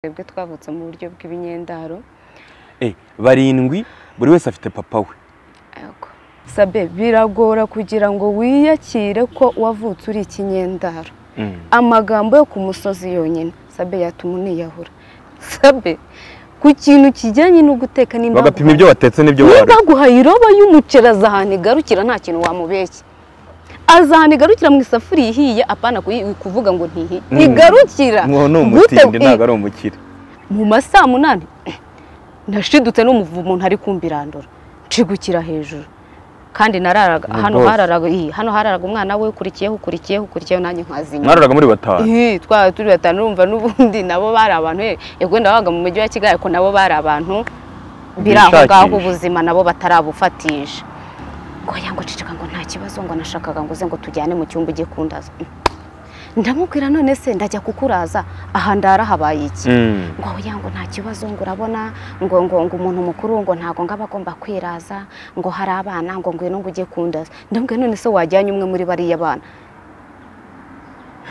twebwe twavutse mu buryo bw'ibinyendaro barindwi buri wese afite papa we sabe biragora kugira ngo wiyakire ko wavutse uri ikinyendaro amagambo yo ku musozi yonyine sabe yatuma uniyahura sabe ku kintu kijyanye no guteka nimba bagapima ibyo watetse n'ibyo niba wariye aguhaye iroba y'umuceri aza ahantu igarukira nta kintu wamubeshya aza ahantu igarukira mu isafuriya ihiye apana kuyi- kuvuga ngo ntihiye Mm. igarukira ngo ni Gute- umutindi ntabwo ari umukire mu ma saa munani nashidutse n'umuvumo umuntu ari kumbirandura nshigukira hejuru kandi nararaga Ni hano rwose. hararaga iyi, hano hararaga umwana we ukurikiyeho ukurikiyeho ukurikiyeho nanjye nkazimya mwararaga muri batanu Ih, twaba turi batanu urumva n'ubundi nabo bari abantu eh, yego wenda wabaga mu mujyi wa kigali ariko nabo bari abantu biri aho ngaho Bishakisha. ubuzima nabo batarabufatisha oya ngo ceceka ngo nta kibazo ngo nashakaga ngo uze ngo tujyane mu cyumba ujye kundaza ndamubwira none se ndajya kukuraza aha ndara habaye iki Mm. ngo oya ngo nta kibazo ngo urabona ngo ngo ngo umuntu mukuru ngo ntago ngo aba agomba kwiraza ngo hari abana ngo ngwino ngo ujye kundaza ndabwira none se wajyanye umwe muri bariya bana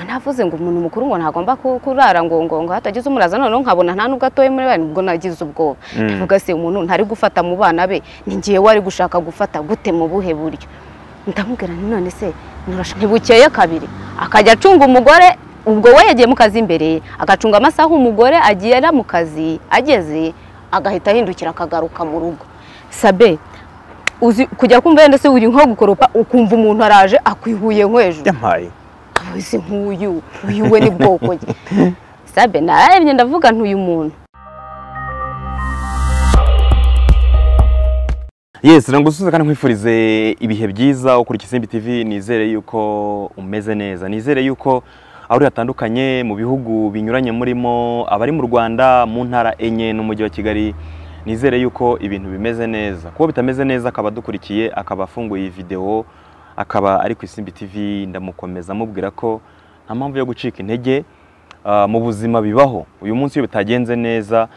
navuze ngo umuntu mukuru ngo ntagomba ku- kurara ngo ngo ngo hatagize umuraza noneho nkabona nta nubwo atoye muri bane ubwo nagize ubwoba Mm. ndavuga se umuntu ntari gufata mu bana be ni ngewe wari gushaka gufata gute mu buhe buryo ndamubwira nti none se nturasha- ntibukeye kabiri akajya acunga umugore ubwo we yagiye mu kazi imbere ye, agacunga amasaha umugore agiye ara mu kazi ageze agahita ahindukira akagaruka mu rugo sabe uzi kujya kumva wenda se uri nko gukoropa ukumva umuntu araje akwihuye nko hejuru yampaye abuze nk'uyu uyu we ni bwoko ki? sabe narebye ndavuga ntuyu muntu yesi nagusubiza kandi nkwifurize ibihe byiza ukurikiza Isimbi TV nizere yuko umeze neza nizere yuko aho uri hatandukanye mu bihugu binyuranye murimo abari mu Rwanda mu ntara enye n'umujyi wa Kigali nizere yuko ibintu bimeze neza kuba bitameze neza akaba adukurikiye akaba afunguye iyi videwo akaba ari ku Isimbi TV ndamukomeza amubwira ko nta mpamvu yo gucika intege ah, mu buzima bibaho uyu munsi iyo bitagenze neza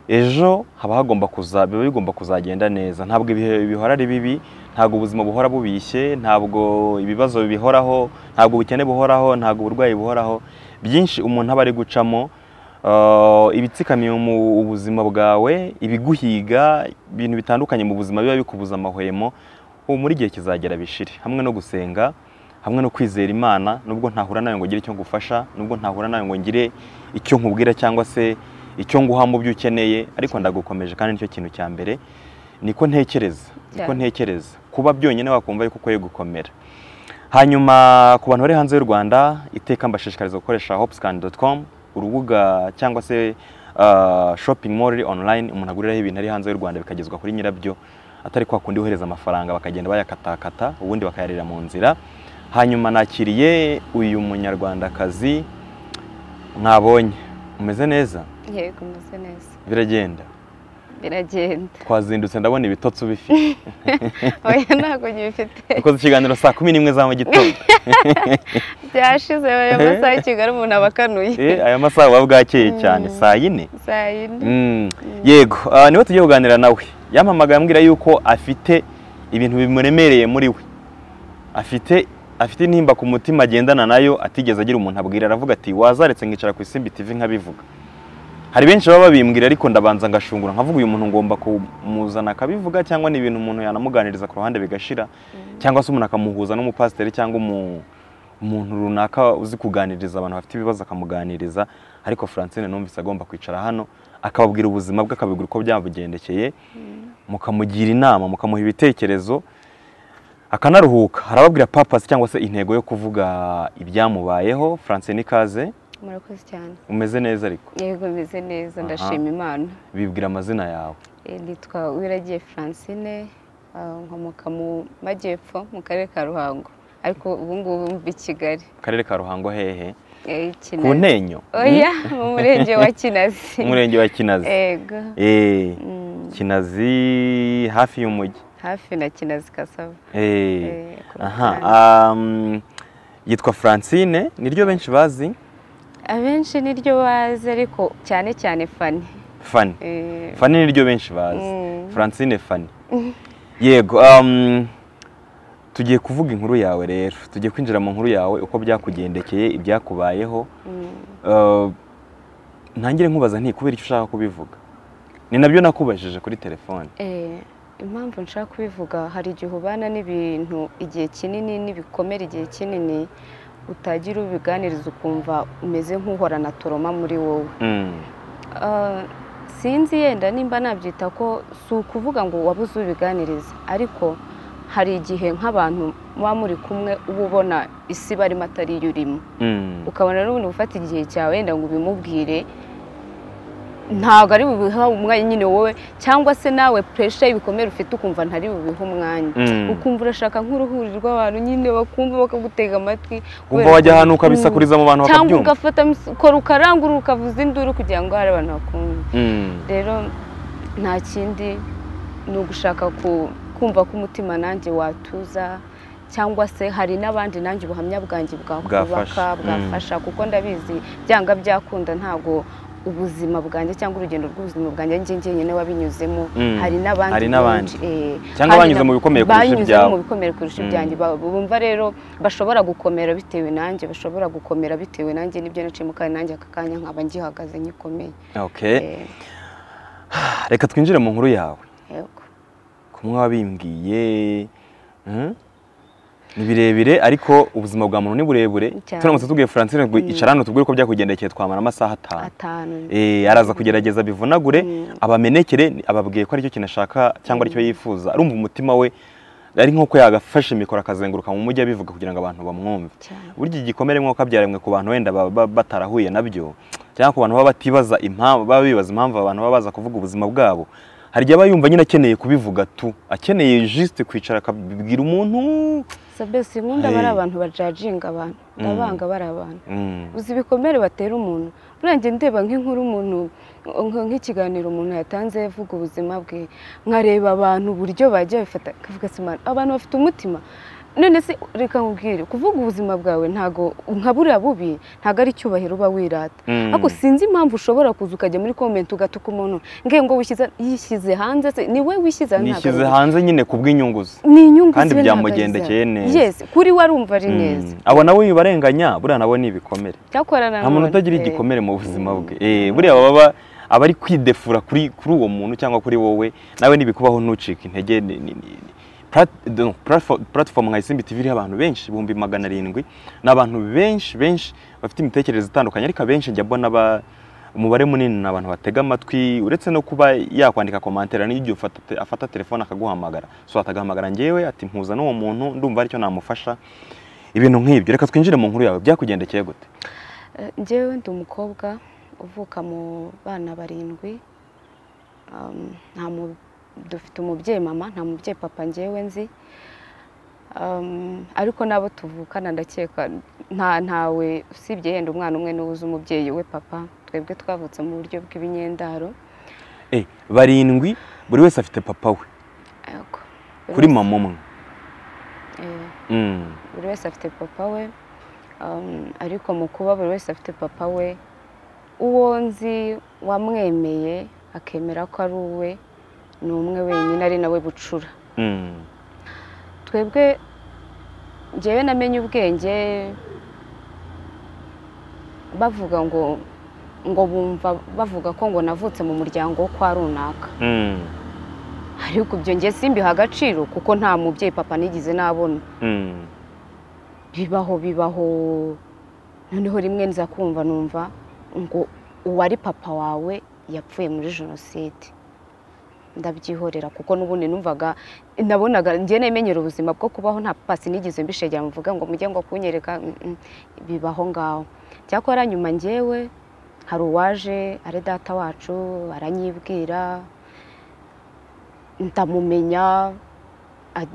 ejo haba hagomba kuza biba bigomba kuzagenda neza ntabwo ibihe bihora ari bibi ntabwo ubuzima buhora bubishye ntabwo ibibazo bihoraho ntabwo ubukene buhoraho ntabwo uburwayi buhoraho byinshi umuntu aba ari gucamo ah, ibitsikamiye mu ubuzima bwawe ibiguhiga ibintu bitandukanye mu buzima biba bikubuza amahwemo ubu muri igihe kizagera bishire hamwe no gusenga hamwe no kwizera imana nubwo ntahura nawe ngo ngire icyo ngufasha nubwo ntahura nawe ngo ngire icyo nkubwira cyangwa se icyo nguha mu byo ukeneye ariko ndagukomeje kandi nicyo kintu cya mbere niko ntekereza niko Cyane. ntekereza kuba byonyine wakumva yuko ukwiye gukomera hanyuma ku bantu bari hanze y'u rwanda iteka mbashishikariza gukoresha hopscan.com urubuga cyangwa se ah, shopping mall iri online umuntu aguriraho ibintu ari hanze y'u rwanda bikagezwa kuri nyirabyo atari kwa kundi wohereza amafaranga bakagenda bayakatakata ubundi bakayarira mu nzira hanyuma nakiriye uyu munyarwandakazi mwabonye umeze neza yego umeze neza biragenda biragenda twazindutse ndabona ibitotsi ubifite oya ntabwo ngibifite dukoze ikiganiro saa kumi n'imwe za mu gitondo byashize ayo masaha i kigali umuntu aba akanuye Eh, aya masaha buba bwakeye cyane Mm. saa yine saa yine Mm. yego ah, niwe tugiye kuganira nawe yampamagaye ambwira yuko afite ibintu bimuremereye muri we afite afite intimba ku mutima agendana nayo atigeze agira umuntu abwira aravuga ati wazaretse nkicara ku isimbi tv nkabivuga hari benshi baba babimbwira ariko ndabanza ngashungura nkavuga uyu muntu ngomba kumuzana akabivuga cyangwa ni ibintu umuntu yanamuganiriza ku ruhande bigashira cyangwa se umuntu akamuhuza n'umupasiteri cyangwa umu- umuntu runaka uzi kuganiriza abantu bafite ibibazo akamuganiriza ariko Francine numvise agomba kwicara hano akababwira ubuzima bwe akababwira uko byamugendekeye mukamugira inama mukamuha ibitekerezo akanaruhuka arababwira papasi cyangwa se intego yo kuvuga ibyamubayeho Francine ikaze murakoze cyane umeze neza ariko yego meze neza Aha. ndashima imana bibwira amazina yawe Eh, nitwa wiragiye francine ah, nkomoka mu majyepfo mu karere ka ruhango ariko ubu ngubu mva i kigali akarere ka ruhango hehe Eh, ku Kinazi. ntenyo oya mu murenge wa kinazi umurenge wa kinazi yego Eh, Mm, kinazi hafi y'umujyi hafi na kinazi kasava Eh. Eh, ku ruhande. aha um, yitwa francine niryo benshi bazi abenshi niryo bazi ariko cyane cyane fani fani Eh, fani niryo benshi bazi mm, francine fani yego um, tugiye kuvuga inkuru yawe rero tugiye kwinjira mu nkuru yawe uko byakugendekeye ibyakubayeho mm. Uh, ntangire nkubaza nti kubera icyo ushaka kubivuga ni nabyo nakubajije kuri telefone Eh, impamvu nshaka kubivuga hari igihe ubana n'ibintu igihe kinini n'ibikomere igihe kinini utagira ubiganiriza ukumva umeze nk'uhorana toroma muri wowe Mm, Ah, sinzi yenda nimba nabyita ko si ukuvuga ngo wabuze ubiganiriza ariko hari igihe nk'abantu muba muri kumwe uba ubona isi barimo atari yo urimo mm, ukabona n'ubundi gufata igihe cyawe wenda ngo ubimubwire ntabwo ari bubiha umwanya nyine wowe cyangwa se nawe puresha y'ibikomere ufite ukumva ntari bubiha umwanya mm. ukumva urashaka nk'uruhuri rw'abantu nyine bakumva bakagutega amatwi kumva wajya ahantu ukabisakuriza mu bantu cyangwa bakabyumva ugafata amikoro ukarangurura ukavuza induru kugira ngo hari abantu bakumva Mm, rero nta kindi ni ugushaka ku- kumva ko umutima nanjye watuza cyangwa se hari n'abandi nanjye ubuhamya bwanjye bwakubaka Bwafasha, mm. bwafasha kuko ndabizi byanga byakunda ntabwo ubuzima bwanjye cyangwa urugendo rw'ubuzima bwanjye njye njyenyine wabinyuzemo Mm. hari n'abandi Hari n'abandi. benshi, eh, Cyangwa hari banyuze na- mu bikomeye kurusha banyuze ibyawe. mu bikomeye kurusha Mm. ibyanjye Ba- bumva rero bashobora gukomera bitewe nanjye bashobora gukomera bitewe nanjye n'ibyo naciyemo kandi nanjye aka kanya nkaba ngihagaze ngikomeye okay. Eh, reka twinjire mu nkuru yawe yego. kumwe wabimbwiye mm, ni birebire ariko ubuzima bwa muntu ni burebure Cyane. turamutse tubwiye francine ngo icara hano tubwire uko byakugendekeye twamara amasaha atanu atanu Eh, araza kugerageza bivunagure Mm. abamenekere ni- ababwiye ko aricyo kintu ashaka cyangwa aricyo yifuza arumva umutima we ari nk'uko yagafashe mikoro akazenguruka mu mujyi abivuga kugira ngo abantu bamwumve cyane burya igikomere nk'uko abyarimwe ku bantu wenda baba ba- batarahuye nabyo cyangwa ku bantu baba batibaza impamvu baba bibaza impamvu abantu baba baza kuvuga ubuzima bwabo hari igihe aba yumva nyine akeneye kubivuga tu akeneye juste kwicara akabibwira umuntu sabesi nkunda bari Hey. abantu bajaginga abantu ndabanga bari abantu Mm, uzi ibikomere batera umuntu buriya njye ndeba nk'inkuru umuntu nk- nk'ikiganiro umuntu yatanze avuga ubuzima bwe nkareba abantu uburyo bagiye babifata kavuga sima abantu bafite umutima none se reka nkubwire kuvuga ubuzima bwawe ntago nka buriya bubi ntago ari icyubahiro uba wirata mm, ariko sinzi impamvu ushobora kuza ukajya muri komenti ugatuka umuntu ngengo wishyize yishyize hanze se ni we wishyize hanze ntabwo ari nishyize undi. hanze nyine kubw'inyungu ze ni inyungu Kandi zibe byamugendekeye ntagaza. neza. Yes, kuri we arumva ari neza Mm, abo nawe bibarenganya buriya nabo ni ibikomere cyakorana nta muntu none. utagira Eh, igikomere mu buzima bwe Eh, buriya baba ba- aba ari kwidefura kuri kuri uwo muntu cyangwa kuri wowe nawe ntibikubaho ntucike intege ni- ni- ni- ni- plat- no, platfo- platform nka isimbi tv iriho abantu benshi ibihumbi magana arindwi ni abantu benshi benshi bafite imitekerereze itandukanye ariko abenshi njya mbona ba- umubare munini ni abantu batega amatwi uretse no kuba yakwandika komantere n'igihe ufata te- afata telefone akaguhamagara so atagahamagara njyewe ati mpuza n'uwo muntu ndumva aricyo namufasha ibintu nk'ibyo reka twinjire mu nkuru yawe byakugendekeye gute eh, njyewe ndi umukobwa uvuka mu bana barindwi Um, nta mu- dufite umubyeyi mama nta mubyeyi papa njyewe nzi Um, ariko n'abo tuvukana ndakeka nta ntawe usibye yenda umwana umwe niwe uzi umubyeyi we papa twebwe twavutse mu buryo bw'ibinyendaro Eh, barindwi buri wese afite papa we Yego. kuri mama umwe Eh. Mm, buri wese afite papa we um, ariko mu kuba buri wese afite papa we uwo nzi wamwemeye akemera ko ari uwe ni umwe wenyine ari nawe bucura mm, twebwe njyewe namenye ubwenge bavuga ngo ngo bumva bavuga ko ngo navutse mu muryango wo kwa runaka mm, ariko ibyo njye simbiha agaciro kuko nta mubyeyi papa nigeze nabona mm, bibaho bibaho noneho rimwe nza kumva numva ngo uwari papa wawe yapfuye muri jenoside ndabyihorera kuko n'ubundi numvaga nabonaga njye nemenyera ubuzima bwo kubaho nta pasi nigeze mbishegera mvuga ngo mujye ngo kunyereka mm, mm, bibaho ngaho cyakora nyuma njyewe hari uwaje ari data wacu aranyibwira ndamumenya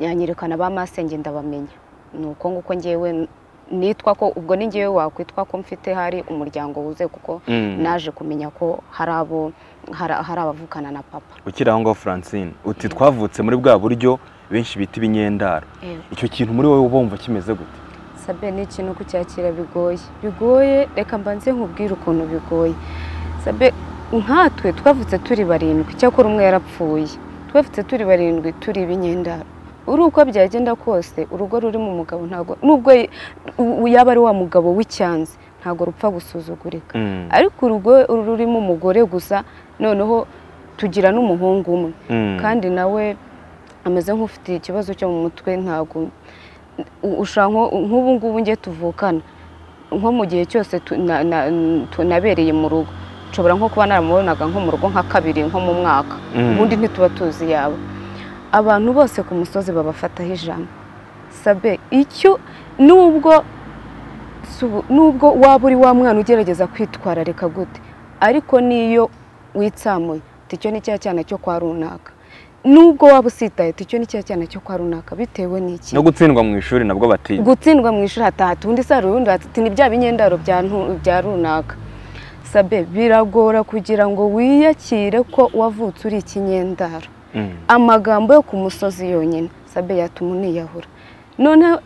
anyerekana ba masenge ndabamenya ni uko nguko ngewe nitwa ko ubwo ni ngewe wakwitwa ko mfite hari umuryango wuzuye kuko mm. naje kumenya ko hari abo hari hari abavukana na papa ukiri aho ngaho francine uti twavutse muri bwa buryo benshi bita ibinyendaro icyo kintu muri wowe uba wumva kimeze gute sabe ni ikintu kucyakira bigoye bigoye reka mbanze nkubwire ukuntu bigoye sabe nkatwe twavutse turi barindwi cyakora umwe yarapfuye twavutse turi barindwi turi ibinyendaro uri uko byagenda kose urugo rurimo umugabo ntabwo nubwo y- u- yaba ari wa mugabo w'icyanzi ntabwo rupfa gusuzugurika Mm, ariko urugo rurimo umugore gusa noneho tugira n'umuhungu umwe mm, kandi nawe ameze nk'ufite ikibazo cyo mu mutwe ntabwo u- ushaka nko- nk'ubu ngubu njye tuvukana nko mu gihe cyose tu- na- na- tu- nabereye mu rugo nshobora nko kuba naramubonaga nko mu rugo nka kabiri nko mu mwaka Mm. ubundi ntituba tuzi yawe abantu bose ku musozi babafataho ijambo sabe icyo nubwo subu- nubwo waba uri wa mwana ugerageza kwitwararika gute ariko niyo witsamuye uti icyo ni cya cyana cyo kwa runaka nubwo waba usitaye uti icyo ni cya cyana cyo kwa runaka bitewe n'iki no gutsindwa mu ishuri nabwo bati gutsindwa mu ishuri hataha undi saro urundi ati ni bya binyendaro bya ntu- bya runaka sabe biragora kugira ngo wiyakire ko wavutse uri ikinyendaro Mm, amagambo yo ku musozi yonyine sabe yatuma uniyahura noneho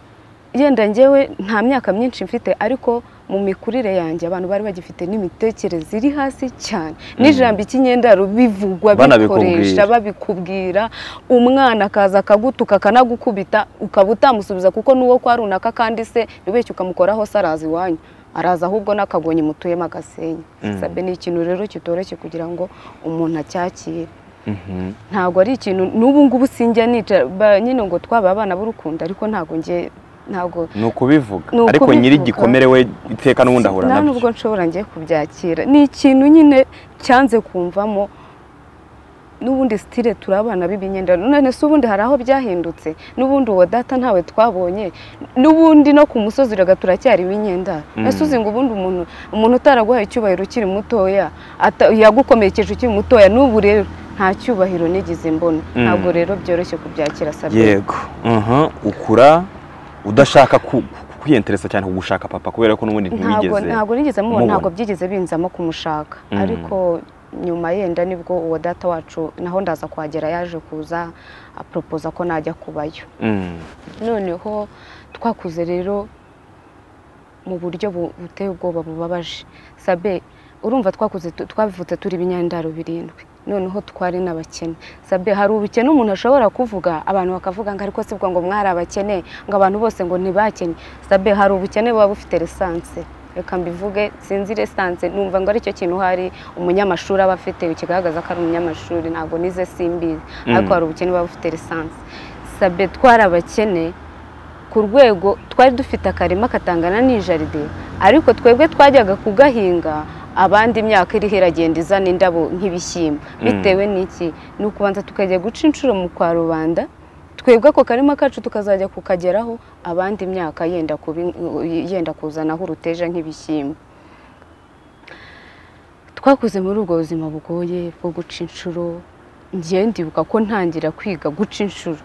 yenda njyewe nta myaka myinshi mfite ariko mu mikurire yanjye abantu bari bagifite n'imitekerereze iri hasi cyane n'ijambo ikinyendaro bivugwa Banabikubwira. bikoresha babikubwira umwana akaza akagutuka akanagukubita ukaba utamusubiza kuko n'uwo kwa runaka kandi se ntibeshye ukamukoraho se araza iwanyu araza ahubwo n'akagonyi mutuyemo agasenya Mm. sabe ni ikintu rero kitoroshye kugira ngo umuntu acyakire mhm. ntabwo ari ikintu n'ubu ngubu sinjya nica ba- nyine ngo twaba abana b'urukundo ariko ntabwo njye ntabwo ni ukubivuga Ni ariko ukubivuga. nyiri igikomere we iteka n'ubundi ahura nta nabyo nubwo nshobora ngiye kubyakira ni ikintu nyine cyanze kumvamo n'ubundi sitire turi abana b'ibinyendano none se ubundi hari aho byahindutse n'ubundi uwo data ntawe twabonye n'ubundi no ku musozi uraga turacyari ibinyendano Mm. ese uzi ngo ubundi umuntu umuntu utaraguhaye icyubahiro ukiri mutoya ata- yagukomerekeje ukiri mutoya n'ubu rero nta cyubahiro nigeze mbona Mm. ntabwo rero byoroshye kubyakira sabine yego aha, ukura udashaka ku- ku- kwiyenteresa cyane ku gushaka papa kubera ko n'ubundi ntabwo ntiwigeze ntabwo nigeze mubona mubona. ntabwo byigeze binzamo kumushaka Mm. ariko nyuma yenda nibwo uwo data wacu naho ndaza kuhagera yaje kuza aporopoza ko najya kubayo Mm, noneho twakuze rero mu buryo bu- buteye ubwoba bubabaje sabe urumva twakuze tu- twavutse turi ibinyandaro birindwi noneho twari n'abakene sabe hari ubukene umuntu ashobora kuvuga abantu bakavuga ngo ariko si bwo ngo mwari abakene ngo abantu bose ngo ntibakene sabe hari ubukene buba bufite resanse reka mbivuge sinzi resanse numva ngo aricyo kintu hari umunyamashuri aba afite kigaragaza ko ari umunyamashuri ntabwo nize simbizi Mm. ariko hari ubukene buba bufite resanse sabe twari abakene ku rwego twari dufite akarima katangana n'ijaride ariko twebwe twajyaga kugahinga abandi imyaka iriho iragenda izana indabo nk'ibishyimbo Mm. bitewe n'iki ni ukubanza tukajya guca inshuro mu kwa rubanda twebwe ako karima kacu tukazajya kukageraho abandi imyaka yenda kubi- yenda kuzanaho uruteja nk'ibishyimbo twakuze muri ubwo buzima bugoye bwo guca inshuro njye ndibuka ko ntangira kwiga guca inshuro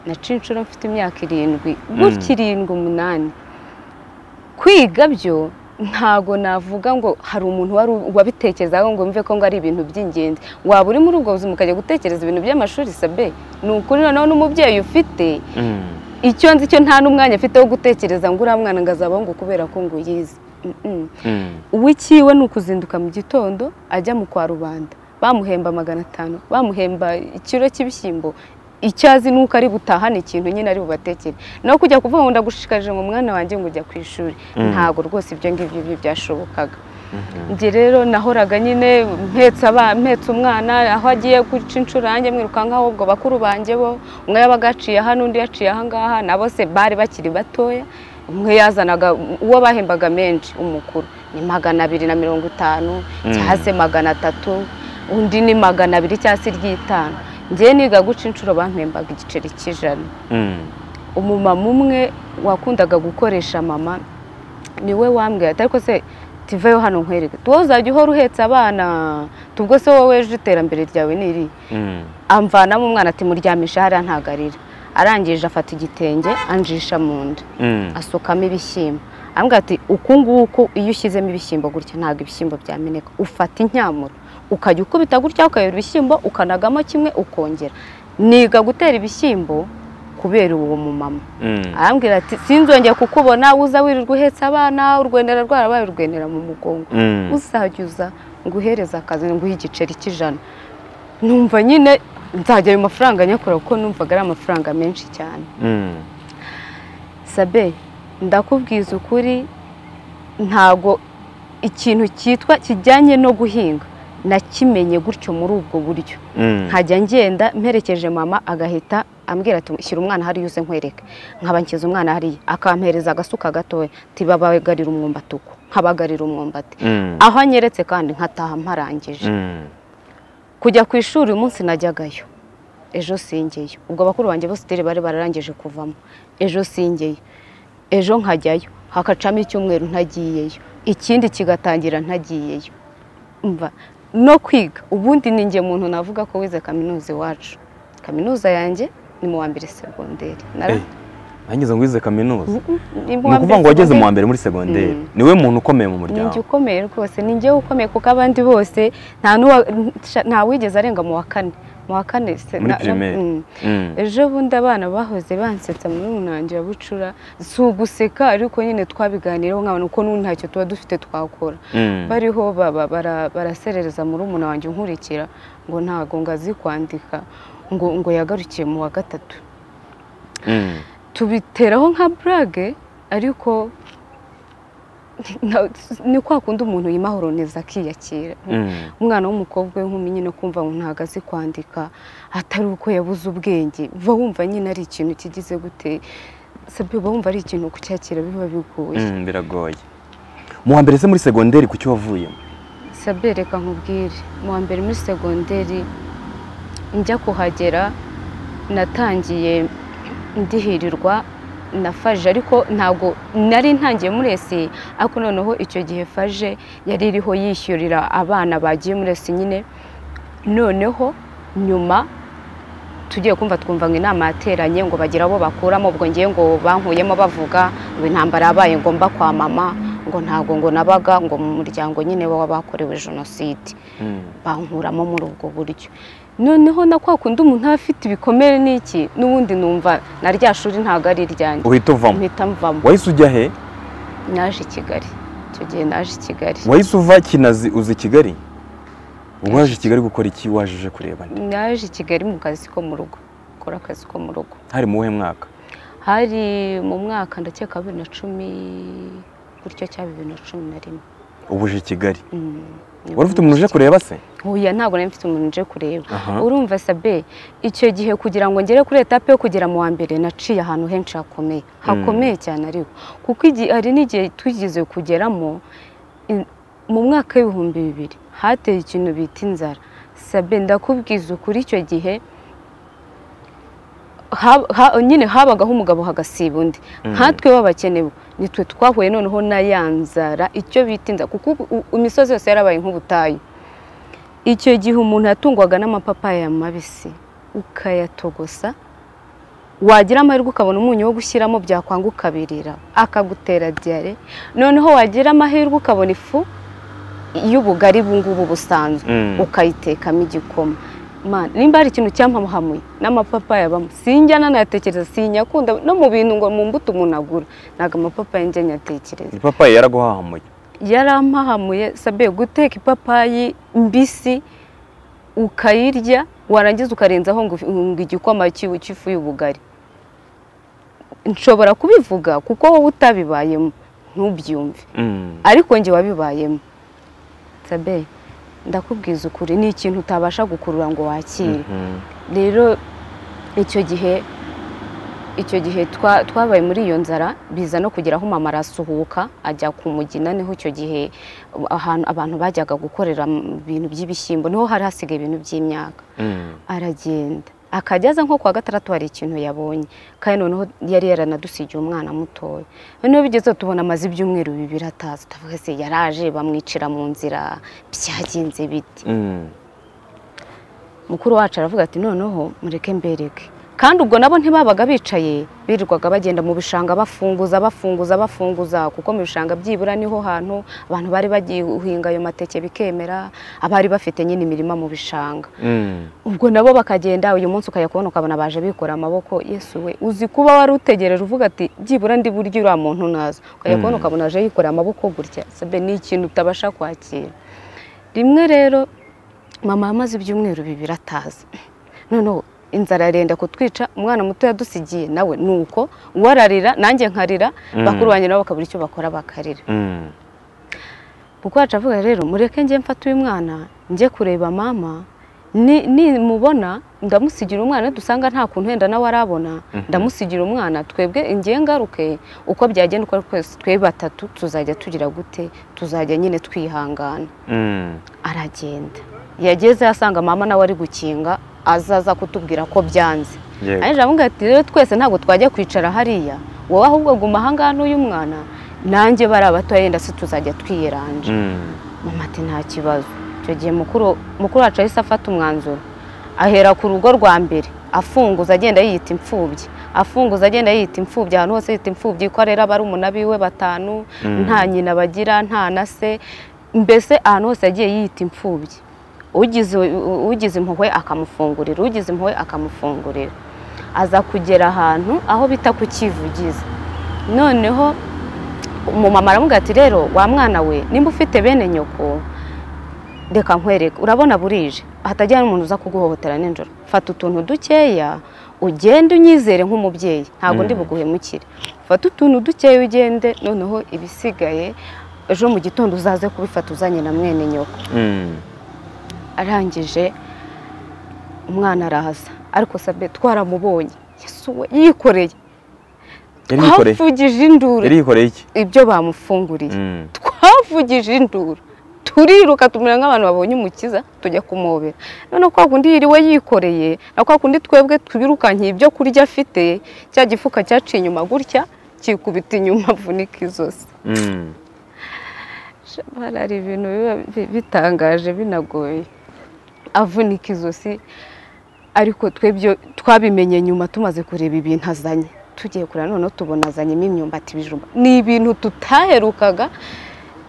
naca inshuro mfite imyaka irindwi gutya irindwi umunani kwiga byo ntago navuga ngo hari umuntu wari u- wabitekerezaho ngo mve ko ngo ari ibintu by'ingenzi waba uri muri ubwo buzima ukajya gutekereza ibintu by'amashuri sabe ni ukuri noneho n'umubyeyi ufite mm. icyo nzi cyo nta n'umwanya afite wo gutekereza ngo uriya mwana ngo azabahungu kubera ko ngo yize Mm-mm. Mm. uw'ikiwe ni ukuzinduka mu gitondo ajya mu kwa rubanda bamuhemba magana atanu bamuhemba ikiro cy'ibishyimbo icyo azi ni uko ari butahane ikintu nyine ari bubatekere no kujya kuvuga ngo ndagushishikarije mu mwana wanjye ngo ujya ku ishuri Mm. ntabwo rwose ibyo ngibyo byo byashobokaga Mhm. njye rero nahoraga nyine mpetse aba- mpetse umwana aho agiye guca inshuro yanjye mwirukankaho ubwo bakuru banjye bo umwe yabaga yaciye hano undi yaciye aha ngaha na bose bari bakiri batoya umwe yazanaga uwo bahembaga menshi umukuru ni magana abiri na mirongo itanu Mm. cyangwa se magana atatu undi ni magana abiri cyangwa se iry'itanu njyewe niga guca inshuro bampembaga igiceri cy'ijana Mm. umumama umwe wakundaga gukoresha mama niwe wambwira ati ariko se tuveyo hano nkwereke wowe uzajya uhora uhetse abana tubwo se wowe ejo iterambere ryawe ni iri Mm. amvanamo umwana ati muryamisha hariya ntagarira arangije afata igitenge anjisha mu nda Mm. asukamo ibishyimbo arambwira ati uku nguku iyo ushyizemo ibishyimbo gutya ntabwo ibishyimbo byameneka ufata incyamuro ukajya ukubita gutya ukayora ibishyimbo ukanagamo kimwe ukongera niga gutera ibishyimbo kubera uwo mumama Mm. arambwira ati sinzongeye kukubona uza wirirwa uhetse abana urwendera rwarabaye urwendera mu mugongo Mm. uzajya uza nguhereza akazi nguhe igiceri cy'ijana numva nyine nzajya ayo mafaranga nyakora kuko numvaga ari amafaranga menshi cyane Mm. sabe ndakubwiza ukuri ntago ikintu cyitwa kijyanye no guhinga nakimenye gutyo muri ubwo buryo Mm. nkajya ngenda mperekeje mama agahita ambwira ati shyira umwana hariya uze nkwereke nkaba nshyize umwana hariya akampereza agasuka gatoya tibabagarira umwumbati uko nkabagarira umwumbati Mm. aho anyeretse kandi nkataha mparangije Mm. kujya ku ishuri uyu munsi najyagayo ejo singeyo ubwo abakuru banjye bose iteri bari bararangije kuvamo ejo singeyo ejo nkajyayo hakacamo icyumweru ntagiyeyo ikindi kigatangira ntagiyeyo Umva, no kwiga ubundi ni njye muntu navuga ko wize kaminuza iwacu kaminuza yanjye ni mu wa mbere segonderi Nara- Eh, nageze ngo wize kaminuza Mm, mm, ni mu ni wa ukuvuga mbere ngo wageze mu wa segonderi. mbere muri segonderi Mm. niwe muntu ukomeye mu ni njye muryango ukomeye rwose ni njyewe ukomeye kuko abandi bose nta n'uwa- nta- nta wigeze arenga mu wa kane mu wa kane se- Muri na- na- primaire. mm. Mm. ejo bundi abana bahoze bansetsa muri munange ya bucura si uguseka ariko nyine twabiganireho nk'abantu kuko n'ubu ntacyo tuba dufite twakora Mm. bariho baba- bara- baraserereza muri umuntu wanjye unkurikira ngo ntago ngazi kwandika ngo ngo yagarukiye mu wa gatatu Mm. tubiteraho nka burage ariko na- ni kwa kundi umuntu yimahoroniza akiyakira Mm. umwana w'umukobwa w'inkumi nyine kumva ngo ntabwo azi kwandika atari uko yabuze ubwenge uba wumva nyine ari ikintu kigize gute sabyo uba wumva ari ikintu kucyakira biba bigoye Mm, biragoye mu wa mbere se muri segonderi ku cyo wavuyemo sabyo reka nkubwire mu wa mbere muri segonderi njya kuhagera natangiye ndihirirwa na faje ariko ntabwo nari ntangiye muri esi ariko noneho icyo gihe faje yari iriho yishyurira abana bagiye muri esi nyine noneho nyuma tugiye kumva twumva ngo inama yateranye ngo bagire abo bakuramo ubwo ngiye ngo bankuyemo bavuga ngo intambara yabaye ngo mba kwa mama ngo ntago ngo nabaga ngo mu muryango nyine w'abakorewe jenoside Mm. bankuramo muri ubwo buryo noneho na kwa kundi umuntu aba afite ibikomere n'iki n'ubundi numva na rya shuri ntabwo ari iryanjye uhita uvamo mpita mvamo wahise ujya he naje i kigali icyo gihe naje i kigali wahise uva kinazi uza i kigali ubwo waje i kigali gukora iki waje uje kureba nde? naje i kigali mu kazi ko mu rugo gukora akazi ko mu rugo hari mu wuhe mwaka hari mu mwaka ndakeka bibiri na cumi gutyo cyangwa bibiri na cumi na rimwe ubu uje i kigali Mm, niho wari ufite umuntu uje mfite- kureba se Oya, ntabwo nari mfite umuntu uje kureba Aha. urumva sabe icyo gihe kugira ngo ngere kuri etape yo kugera mu wa mbere naciye ahantu henshi hakomeye hakomeye cyane ariko kuko igi- hari n'igihe tugeze kugeramo in- mu mwaka w'ibihumbi bibiri hateye ikintu bita inzara sabe ndakubwiza ukuri icyo gihe hab- ha- nyine habagaho umugabo hagasiba undi nkatwe b'abakene nitwe twahuye noneho na ya nzara icyo bita inzara kuko ubu- u- imisozi yose yarabaye nk'ubutayu icyo gihe umuntu yatungwaga n'amapapayi mabisi ukayatogosa wagira amahirwe ukabona umunyu wo gushyiramo byakwanga ukabirira akagutera diyare noneho wagira amahirwe ukabona ifu y'ubugari ubungubu busanzwe Mm. ukayitekamo igikoma Man, nimba hari ikintu cyampahamuye n'amapapayi abamo sinjya nanayatekereza sinyakunda no mu bintu ngo mu mbuto umuntu agura ntabwo amapapayi njya nyatekereza ipapayi yaraguhahamuye yarampahamuye sabe guteka ipapayi mbisi ukayirya warangiza ukarenzaho ngo ngo igikoma cy'ifu cy'ifu y'ubugari nshobora kubivuga kuko wowe utabibayemo ntubyumve Mm. ariko njye wabibayemo sabe ndakubwiza ukuri ni ikintu utabasha gukurura ngo wakire Mhm. rero icyo gihe icyo gihe twa- twabaye muri iyo nzara biza no kugera aho mama arasuhuka ajya ku mugina niho icyo gihe ahantu abantu bajyaga gukorera mu bintu by'ibishyimbo niho hari hasigaye ibintu by'imyaka Mm. aragenda akageza nko kuwa gatandatu hari ikintu yabonye kandi noneho yari yaranadusigiye umwana mutoya noneho bigezeho tubona amaze ibyumweru bibiri atazi tuvuga se yaraje bamwicira mu nzira byagenze bite Mm. mukuru wacu aravuga ati noneho mureke mbereke kandi ubwo nabo ntibabaga bicaye birirwaga bagenda mu bishanga bafunguza bafunguza bafunguza kuko mu bishanga byibura niho hantu abantu bari bagiye guhinga ayo mateke bikemera abari bafite nyine imirima mu bishanga Mm. ubwo nabo bakagenda uyu munsi ukajya kubona ukabona baje bikora amaboko yesu we uzi kuba wari utegereje uvuga ati byibura ndi buryo uriya muntu naza ukajya kubona ukabona aje yikoreye amaboko gutya sabe ni ikintu utabasha kwakira rimwe rero mama amaze ibyumweru bibiri ataza noneho inzara arenda kutwica umwana muto yadusigiye nawe ni uko uwo ararira nanjye nkarira Mm. bakuru banjye nabo bakabura icyo bakora bakarira Mm. kuko yacavuga rero mureke njye mfata uyu mwana njye kureba mama ni- nimubona ndamusigira umwana dusanga nta kuntu wenda nawe arabona Mhm. ndamusigira umwana twebwe njye ngaruke uko byagenda uko ari kwese twe batatu tuzajya tugira gute tuzajya nyine twihangana Mm. aragenda yageze asanga mama nawe ari gukinga azaza kutubwira ko byanze Yego. ariko aramubwira ati rero twese ntabwo twajya kwicara hariya wowe ahubwo guma ahangaha n'uyu mwana nanjye bari abatoya yenda se tuzajya twiyeranja Mm. mama ati nta kibazo icyo gihe mukuru mukuru wacu yahise afata umwanzuro ahera ku rugo rwa mbere afunguza agenda yiyita imfubyi afunguza agenda yiyita imfubyi ahantu hose yiyita imfubyi ko arera barumuna biwe batanu Mm. nta nyina bagira nta na se mbese ahantu hose yagiye yiyita imfubyi ugize ugize impuhwe akamufungurira ugize impuhwe akamufungurira aza kugera ahantu aho bita ku kivugiza noneho umumama aramubwira ati rero wa mwana we nimba ufite bene nyoko reka nkwereke urabona burije hatagira n'umuntu uza kuguhohotera nijoro fata utuntu dukeya ugende unyizere nk'umubyeyi ntabwo ndi Mm. buguhemukire fata utuntu dukeya ugende noneho ibisigaye ejo mu gitondo uzaze kubifata uzanye na mwene nyoko Mm. arangije umwana araza ariko sabe twaramubonye yesuwe yikoreye Yari yikoreye. twavugije induru Yari yikoreye iki? ibyo bamufunguriye Mm. twavugije induru turiruka tumera nk'abantu babonye umukiza tujya kumobera noneho kwa kundi yiriwe yikoreye na kwa kundi twebwe twirukankiye ibyo kurya afite cya gifuka cyaciye inyuma gutya kikubita inyuma avunika izosi Mm. Shabara hari ibintu biba bi- bitangaje binagoye avunika izosi ariko twebyo twabimenye nyuma tumaze kureba ibintu azanye tugiye kureba noneho tubona azanyemo imyumbati ibijumba ni ibintu tutaherukaga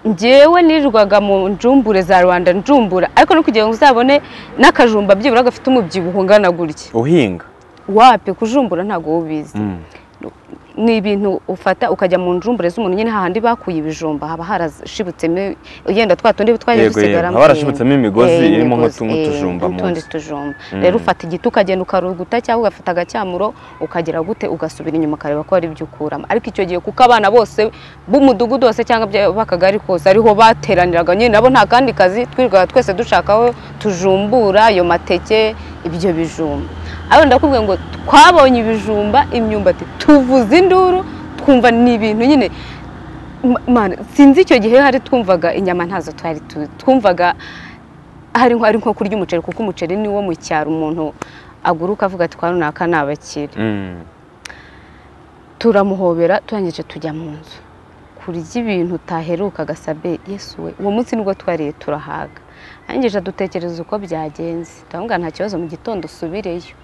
ngewe nirwaga mu njumbure za rwanda njumbura ariko no kugira ngo uzabone n'akajumba byibura gafite umubyibuho ungana gutya Uhinga. wapi kujumbura ntabwo wowe ubizi Mm. ni ibintu ufata ukajya mu njumbure z'umuntu nyine hahandi bakuye ibijumba haba harashibutsemo yenda twa tundi twajya Yego, yego. dusigaramo Haba harashibutsemo imigozi Eh, irimo imigozi, nk'utu- nk'utujumba eh, munsi. nk'utundi tujumba Mm. rero ufata igiti ukagenda ukaruguta cyangwa ugafata agacyamuro ukagera gute ugasubira inyuma ukareba ko hari ibyo ukuramo ariko icyo gihe kuko abana bose b'umudugudu wose cyangwa bya- b'akagari kose ariho bateraniraga nyine nabo nta kandi kazi twirirwaga twese dushaka aho tujumbura ayo mateke ibyo bijumba ariko ndakubwiye ngo twabonye ibijumba imyumbati tuvuza induru twumva ni ibintu nyine Ma- mana, sinzi icyo gihe hari twumvaga inyama ntazo twari tu- twumvaga hari nko ari nko kurya umuceri kuko umuceri ni wo mu cyaro umuntu aguruka avuga ati kwa runaka ni abakire Mm. turamuhobera turangije tujya mu nzu kurya ibintu utaherukaga sabe yesu we uwo munsi nibwo twariye turahaga arangije dutekereza uko byagenze ndamubwira nta kibazo mu gitondo usubireyo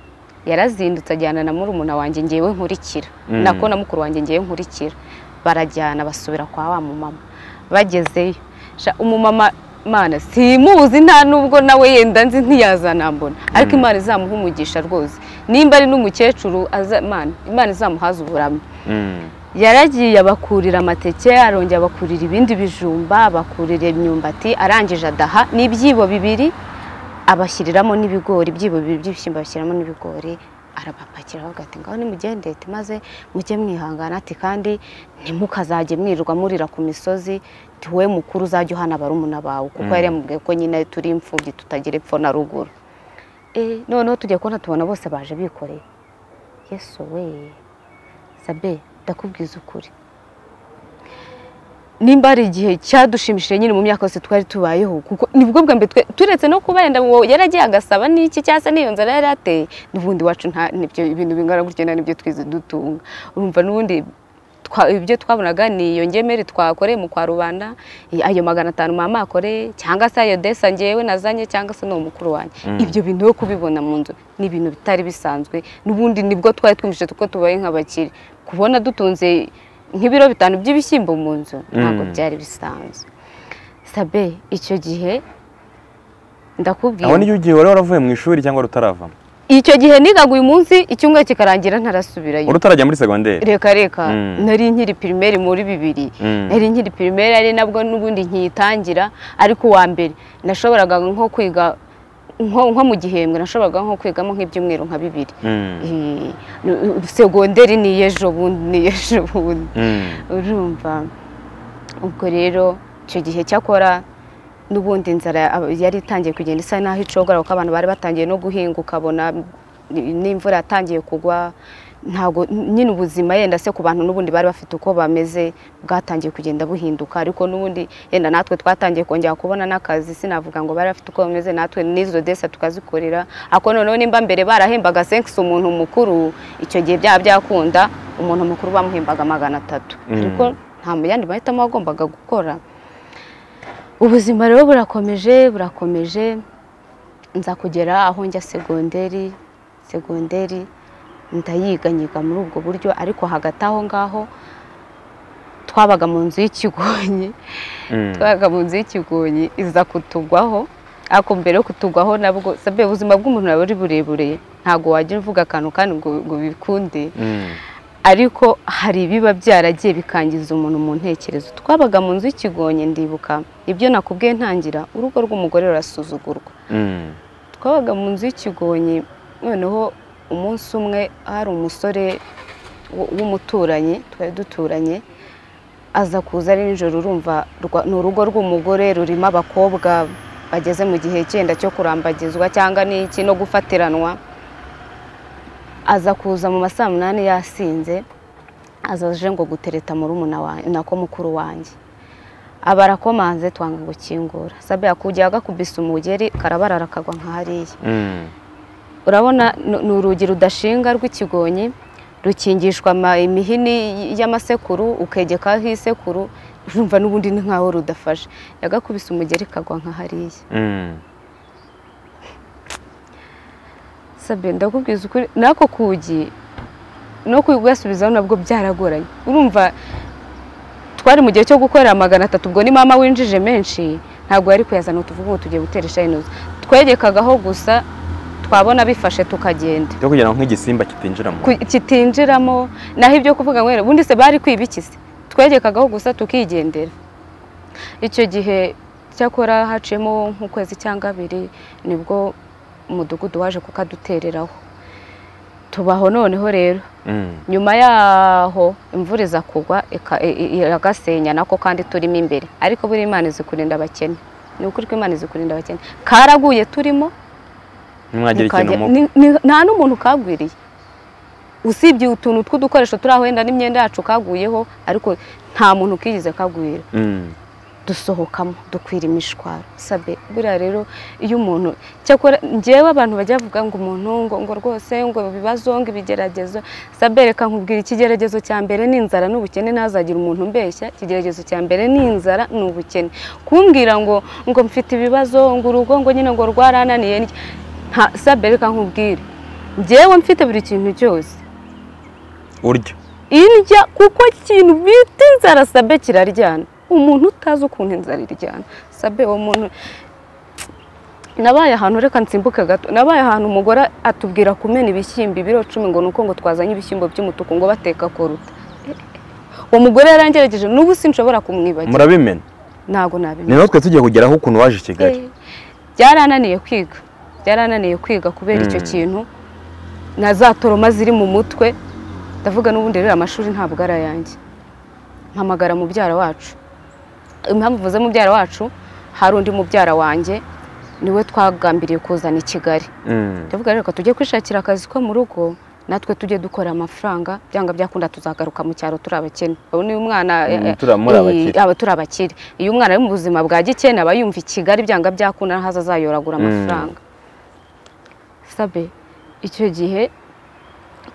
yarazindutse ajyana na murumuna wanjye ngewe nkurikira Mm. nako na mukuru wanjye ngewe nkurikira barajyana basubira kwa wa mumama bagezeyo Sha, umumama mana simuzi nta nubwo nawe yenda nzi ntiyazanambona ariko Mm. imana izamuha umugisha rwose nimba ari n'umukecuru aza- Mana, imana izamuhaze uburamya Mm. yaragiye abakurira amateke arongera abakurira ibindi bijumba abakurira imyumbati arangije adaha n'ibyibo bibiri abashyiriramo n'ibigori ibyibo bibiri by'ibishyimbo bashyiramo n'ibigori arabapakira aravuga ati ngaho nimugendete maze mujye mwihangana ati kandi ntimukazajye mwirirwa murira ku misozi ati wowe mukuru uzajya uhana barumuna bawe kuko Mm. yari yamubwiye ko nyine turi imfubyi tutagira epfo na ruguru Eh, noneho tujya kubona tubona bose baje bikoreye yesu we sabe ndakubwiza ukuri nimba hari igihe cyadushimishije nyine mu myaka yose twari tubayeho kuko nibwo bwa mbere twe- turetse no kuba yenda uwo yaragiye agasaba n'iki cyangwa se n'iyo nzara yari ateye n'ubundi iwacu nta nibyo ibintu bingana gutya nta nibyo twize dutunga urumva n'ubundi twa- ibyo twabonaga ni iyo ngemeri twakoreye mu kwa rubanda i- ayo magana atanu mama akoreye cyangwa se ayo desa ngewe nazanye cyangwa se n'uwo mukuru wanjye Mm. ibyo bintu yo kubibona mu nzu ni ibintu bitari bisanzwe n'ubundi nibwo twari twumvise ko tubaye nk'abakire kubona dutunze nk'ibiro bitanu by'ibishyimbo mu nzu ntabwo Mm. byari bisanzwe sabe icyo gihe ndakubwira Aho niyo ugiye wari waravuye mu ishuri cyangwa rutarava. icyo gihe nigaga uyu munsi icyumweru kikarangira ntarasubirayo Wari utarajya muri segonderi. reka reka Mm. nari nkiri pirimeri muri bibiri Mm. nari nkiri pirimeri ari nabwo n'ubundi nkiyitangira ariko uwa mbere nashoboraga nko kwiga nko nko mu gihembwe nashoboraga nko kwigamo nk'ibyumweru nka bibiri Mm. Eh, segonderi ni ejo bundi ni ejo bundi Mm. urumva ubwo rero icyo gihe cyakora n'ubundi inzara ab- yari itangiye kugenda isa naho icogora kuko abantu bari batangiye no guhinga ukabona n- n'imvura yatangiye kugwa ntago nyine ubuzima yenda se ku bantu n'ubundi bari bafite uko bameze bwatangiye kugenda buhinduka ariko n'ubundi yenda natwe twatangiye kongera kubona n'akazi sinavuga ngo bari bafite uko bameze natwe n'izo desa tukazikorera ariko noneho nimba mbere barahembaga senkisi umuntu mukuru icyo gihe byaba byakunda umuntu mukuru bamuhembaga magana atatu Mm. ariko nta mu yandi mahitamo wagombaga gukora ubuzima rero burakomeje burakomeje nza kugera aho njya segonderi segonderi ndayiganyiga muri ubwo buryo ariko hagati aho ngaho twabaga mu nzu y'ikigonyi Mm. twabaga mu nzu y'ikigonyi iza kutugwaho ariko mbere yo kutugwaho nabwo sabe ubuzima bw'umuntu nabwo ari burebure ntabwo wajya uvuga akantu kandi ngo ngo bikunde Mm. ariko hari ibiba byaragiye bikangiza umuntu mu ntekerezo twabaga mu nzu y'ikigonyi ndibuka ibyo nakubwiye ntangira urugo rw'umugore rurasuzugurwa Mm. twabaga mu nzu y'ikigonyi noneho umunsi umwe hari umusore w- w'umuturanyi twari duturanye aza kuza ari nijoro urumva rwa- ni urugo rw'umugore rurimo abakobwa bageze mu gihe cyenda cyo kurambagizwa cyangwa n'iki no gufatiranwa aza kuza mu ma saa munani yasinze aza aje ngo gutereta murumuna wanjye nako mukuru wanjye abarakomanze twanga gukingura sabe yakujya agakubise umugeri karabarara kagwa nka hariya Mm. urabona ni- ni urugi rudashinga rw'ikigonyi rukingishwa ama- imihini y'amasekuru ukegekaho isekuru urumva n'ubundi ni nkaho rudafashe yagakubise umugeri kagwa nka hariya Mm. sabe ndakubwiza ukuri n'ako kugi no kugasubizaho nabwo byaragoranye urumva twari mu gihe cyo gukorera magana atatu ubwo ni mama winjije menshi ntabwo yari kuyazana ngo tuvuge ngo tugiye gutera ishayinuzi twegekagaho gusa twabona bifashe tukagenda cyo kugira ngo nk'igisimba kitinjira mu Ku- kitinjiramo naho ibyo kuvuga ngo wenda ubundi se bari kwibikise twegekagaho gusa tukigendera icyo gihe cyakora haciyemo nk'ukwezi cyangwa abiri nibwo umudugudu waje kukadutereraho tubaho noneho rero Mm. nyuma yaho imvura iza kugwa ika- i- i- iragasenya nako kandi turimo imbere ariko buriya imana izi kurinda abakene ni ukuri ko imana izi kurinda abakene karaguye turimo ntimwagire ikintu mukajya- mu ni- ni- nta n'umuntu kagwiriye usibye utuntu tw'udukoresho turi aho wenda n'imyenda yacu kaguyeho ariko nta muntu kigeze kagwira Mm. dusohokamo dukwira imishwaro sabe buriya rero iyo umuntu cyakora njyewe abantu bajya bavuga ngo umuntu ngo ngo rwose ngo ibibazo ngo ibigeragezo sabe reka nkubwira ikigeragezo cya mbere ni inzara n'ubukene ntazagira umuntu umbeshya ikigeragezo cya mbere ni inzara ni ubukene kumbwira ngo ngo mfite ibibazo ngo urugo ngo nyine ngo rwarananiye ni iki? nta sabe reka nkubwire njyewe mfite buri kintu cyose urya indya kuko ikintu bita inzara sabe kiraryana umuntu utazi ukuntu inzara iryana sabe uwo muntu nabaye ahantu reka nsimbuke gato nabaye ahantu umugore atubwira kumena ibishyimbo ibiro cumi ngo ni uko ngo twazanye ibishyimbo by'umutuku ngo bateka koruta Eh, eh. uwo mugore yarangerageje n'ubu sinshobora kumwibagirwa murabimena ntago nabimenya ni natwe tugiye kugeraho ukuntu waje i Kigali Eh, byarananiye kwiga byarananiye kwiga kubera icyo Mm. kintu na za toroma ziri mu mutwe ndavuga n'ubundi rero amashuri ntabwo ari ayanjye mpamagara mubyara wacu impamvu mvuze mubyara wacu hari undi mubyara wanjye niwe twagambiriye kuzana i kigali Mm. ndavuga rero reka tujye kwishakira akazi ko mu rugo natwe tujye dukora amafaranga byanga byakunda tuzagaruka mu cyaro turi abakene ubu ni umwana Mm, eh, turamuri eh, abakire. aba turi abakire iyo umwana ari mu buzima bwa gikene aba yumva i kigali byanga byakunda ntaza azayoragura Mm. amafaranga sabe icyo gihe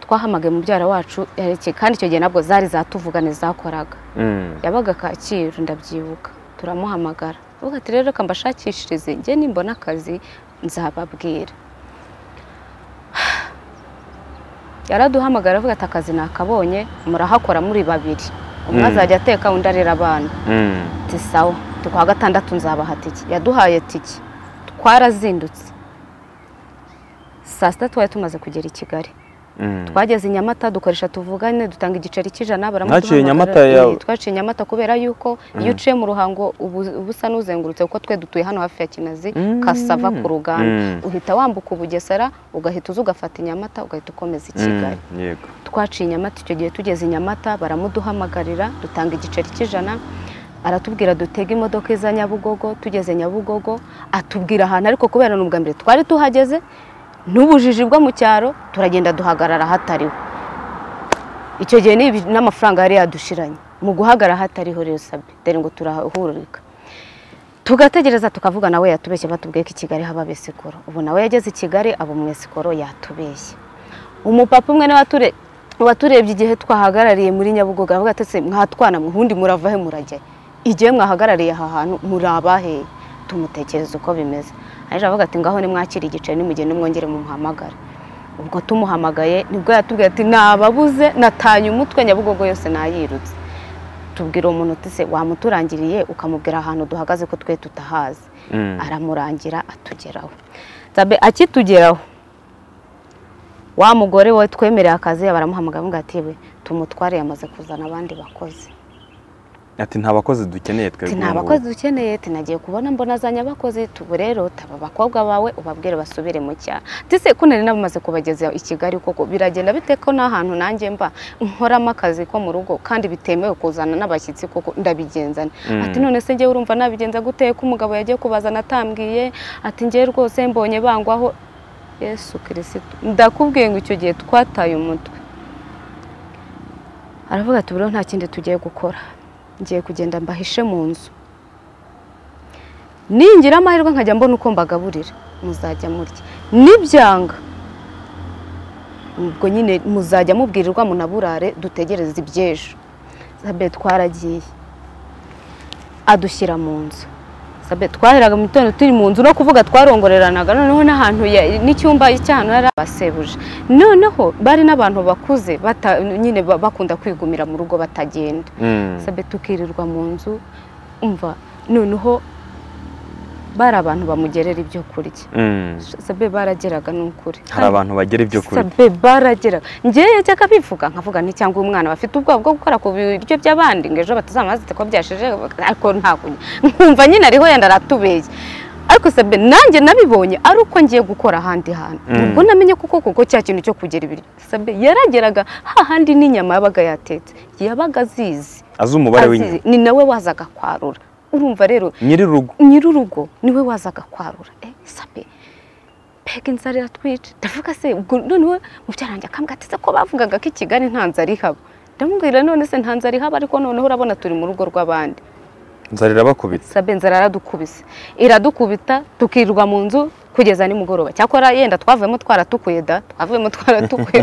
twahamagaye mubyara wacu yarekeye kandi icyo gihe nabwo zari zatuvugane zakoraga Mm. yabaga kacyiru ndabyibuka turamuhamagara uvuga ati rero reka mbashakishirize njye nimbona akazi nzababwira yaraduhamagara avuga ati akazi nakabonye murahakora muri babiri umwe Mm. azajya ateka undi arera abana Mm. ati sawa tu kwa gatandatu nzabaha tiki yaduhaye tiki twarazindutse saa sita twari tumaze kugera i kigali Mm. twageze i nyamata dukoresha tuvugane dutanga igiceri cy'ijana Mwaciye baramuduhamagara. Nyamata ya- Eh, twaciye nyamata kubera yuko iyo uciye mu ruhango ubu uba usa n'uzengurutse kuko twe dutuye hano hafi ya kinazi Mm. kasava ku ruganda Mm. uhita wambuka ubugesera ugahita uza ugafata i nyamata ugahita ukomeza i Mm. kigali yego twaciye i nyamata icyo gihe tugeze i nyamata baramuduhamagarira dutanga igiceri cy'ijana aratubwira dutege imodoka iza nyabugogo tugeze nyabugogo atubwira ahantu ariko kubera ni ubwa mbere twari tuhageze n'ubujiji bwo mu cyaro turagenda duhagarara ahatariho icyo gihe n'ibi- n'amafaranga yari yadushiranye mu guhagarara ahatariho rero sabe dore ngo turahururika tugategereza tukavuga nawe yatubeshye batubwiye ko i kigali haba abesikoro ubu nawe yageze i kigali aba umwesikoro yatubeshye umupapa umwe niwe wature- waturebye igihe twahagarariye muri nyabugogo aravuga ati "Ese mwatwana mwe ubundi murava he murajya he? igihe mwahagarariye aha hantu muri abaheye tumutekereza uko bimeze ariko aravuga ati ngaho nimwakire igiceri nimugende mwongere mumuhamagare ubwo tumuhamagaye nibwo yatubwiye ati nababuze natanye umutwe nyabugogo yose nayirutse tubwira uwo muntu uti se wamuturangiriye ukamubwira ahantu duhagaze ko twe tutahazi Mm. aramurangira atugeraho tabe akitugeraho wa mugore we twemereye akazi baramuhamagara avuga ati we tumutware yamaze kuzana abandi bakozi Ati nta bakozi dukeneye twebwe. ati nta ubu." bakozi dukeneye ati nagiye kubona mbona za nyabakozi tubu rero taba abakobwa bawe ubabwire basubire mu cyaro ati se ko nari namaze kubageza i kigali koko biragenda bite ko nta hantu nanjye mba nkoramo akazi ko mu rugo kandi bitemewe kuzana n'abashyitsi koko ndabigenza nte?" Mm. ati none se njyewe urumva nabigenza gute ko umugabo yagiye kubazana atambwiye ati njyewe rwose mbonye bangwaho yesu kirisito ndakubwiye ngo icyo gihe twataye umutwe aravuga ati buriho nta kindi tugiye gukora ngiye kugenda mbahishe mu nzu ningira amahirwe nkajya mbona uko mbagaburira muzajya murya nibyanga ubwo nyine muzajya mubwirirwa munaburare dutegereze iby'ejo sabe twaragiye adushyira mu nzu sabe twaheraga mu gitondo turi mu nzu no kuvuga twarongoreranaga noneho n'ahantu ya- n'icyumba cy'ahantu yari abasebuje noneho bari n'abantu bakuze bata- nyine ba- bakunda kwigumira mu rugo batagenda Mm. sabe tukirirwa mu nzu umva noneho bari abantu bamugerera ibyo kurya Mm. sabe barageraga ni ukuri Hari abantu bagera ibyo kurya. sabe barageraga njyewe yajyaga bivuga nkavuga nti cyangwa uyu mwana bafite ubwoba bwo gukora ku biryo by'abandi ngo ejo batazamazite ko byashije ariko nta kurya nkumva nyine ariho yenda aratubeye ariko sabe nanjye nabibonye ari uko ngiye gukora ahandi hantu Mm. ubwo namenye kuko kuko cya kintu cyo kugera ibiryo sabe yarageraga hahandi n'inyama yabaga yatetse yabaga azizi Azi umubare azizi, w'inyuma. ni nawe wazaga kwarura urumva rero Nyiri urugo. nyir'urugo niwe wazaga kwarura eh sabe mbega inzara iratwica ndavuga se ubwo noneho mubyarange akambwira ati "Se ko bavugaga ko i kigali nta nzara ihaba ndamubwira none se nta nzara ihaba ariko noneho urabona turi mu rugo rw'abandi Nzara irabakubita. sabe inzara yaradukubise iradukubita tukirwa mu nzu kugeza nimugoroba cyakora yenda twavuyemo twaratukuye da twavuyemo twaratukuye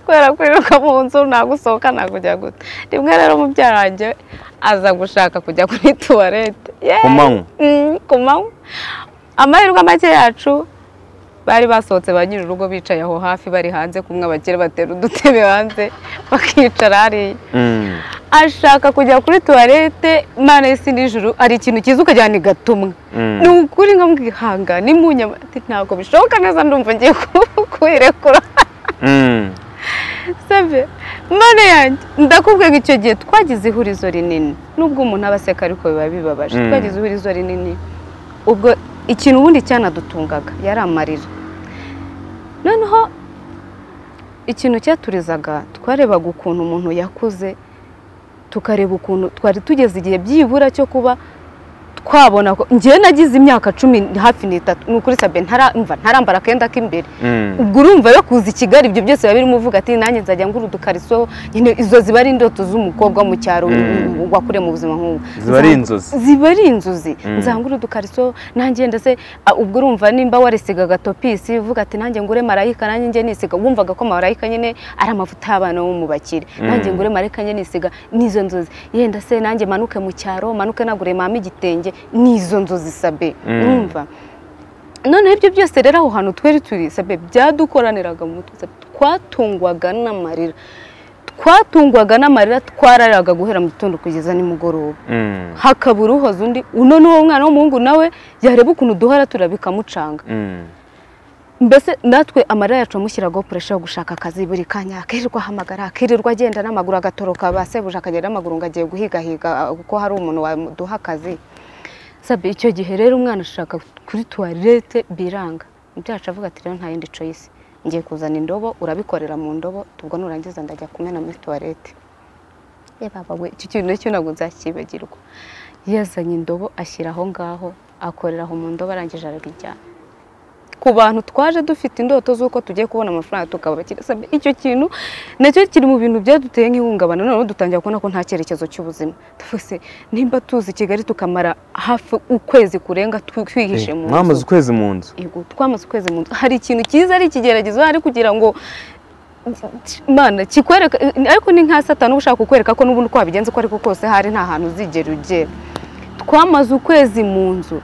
kubera kwiruka mu nzu nta gusohoka nta kujya guta rimwe rero mubyarange aza gushaka kujya kuri tuwarete Yeee! Ku manywa? Mm, ku manywa amahirwe make yacu bari basohotse ba nyir'urugo bicaye aho hafi bari hanze kumwe abakire batera udutebe hanze bakicara hariya Mm. ashaka kujya kuri tuwarete mwana y'isi nijoro hari ikintu cyiza ukajyana igatumwa Mm. ni ukuri nkamwihanga ni mu nyama ati ntabwo bishoboka neza ndumva ngiye ku- kuyirekura Mm. sabe mwana yanjye ndakubwiye ngo icyo gihe twagize ihurizo rinini nubwo umuntu aba aseka ariko biba bibabaje Mm. twagize ihurizo rinini ubwo ikintu ubundi cyanadutungaga yari amarira noneho ikintu cyaturizaga twarebaga ukuntu umuntu yakuze tukareba ukuntu twari tugeze igihe byibura cyo kuba twabona ko njyewe nagize imyaka cumi hafi n'itatu ni ukuri sabe ntaramva ntarambara akenda k'imbere Mm. ubwo urumva yo kuza i kigali ibyo byose biba birimo uvuga ati nanjye nzajya ngura udukariso nyine izo ziba ari indoto z'umukobwa wo mu cyaro Mm. wakuriye mu buzima nk'ubu Ziba ari inzozi. ziba ari inzozi Mm. nzangura udukariso nanjye ndetse ah, ubwo urumva nimba warisigaga topisi uvuga ati nanjye ngure marayika nanjye njye nisiga wumvaga ko marayika nyine ari amavuta y'abana bo mu bakire nanjye Mm. ngure marayika nyine nisiga n'izo nzozi yenda se nanjye manuke mu cyaro manuke nagure mama igitenge n'izo nzozi sabe Mm. urumva noneho ibyo byose rero aho hantu twari turi sabe byadukoraniraga mu mutwe sabe twatungwaga n'amarira twatungwaga n'amarira twarariraga guhera mu gitondo kugeza nimugoroba Mm. hakabura uhoza undi uno ni uwo mwana w'umuhungu nawe yareba ukuntu duhora turaba bikamucanga Mm. mbese natwe amarira yacu amushyiragaho puresha yo gushaka akazi buri kanya akirirwa ahamagara akirirwa agenda n'amaguru agatoroka basebuje akagenda n'amaguru ngo agiye guhigahiga ah, kuko hari umuntu waduha akazi sabe icyo gihe rero umwana ashaka kuri tuwarete biranga byacu avuga ati rero nta yindi coyisi ngiye kuzana indobo urabikorera mu ndobo ubwo nurangiza ndajya kumena muri tuwarete ye baba we icyo kintu nacyo ntabwo nzakibagirwa yazanye indobo ashyira aho ngaho akorera aho mu ndobo arangije arabijyana ku bantu twaje dufite indoto z'uko tugiye kubona amafaranga tukaba kirasabye icyo kintu nacyo kiri mu bintu byaduteye nk'ihungabana noneho dutangira kubona ko nta cyerekezo cy'ubuzima tuvuze nimba tuzi kigali tukamara hafi ukwezi kurenga twi- twihishe mu nzu mwamaze ukwezi mu nzu Yego, twamaze ukwezi mu nzu hari ikintu cyiza ari ikigeragezo hari kugira ngo mana kikwereka ariko ni nka satani uba ushaka kukwereka ko n'ubundi uko wabigenza uko ariko kose hari nta hantu uzigera ugera twamaze ukwezi mu nzu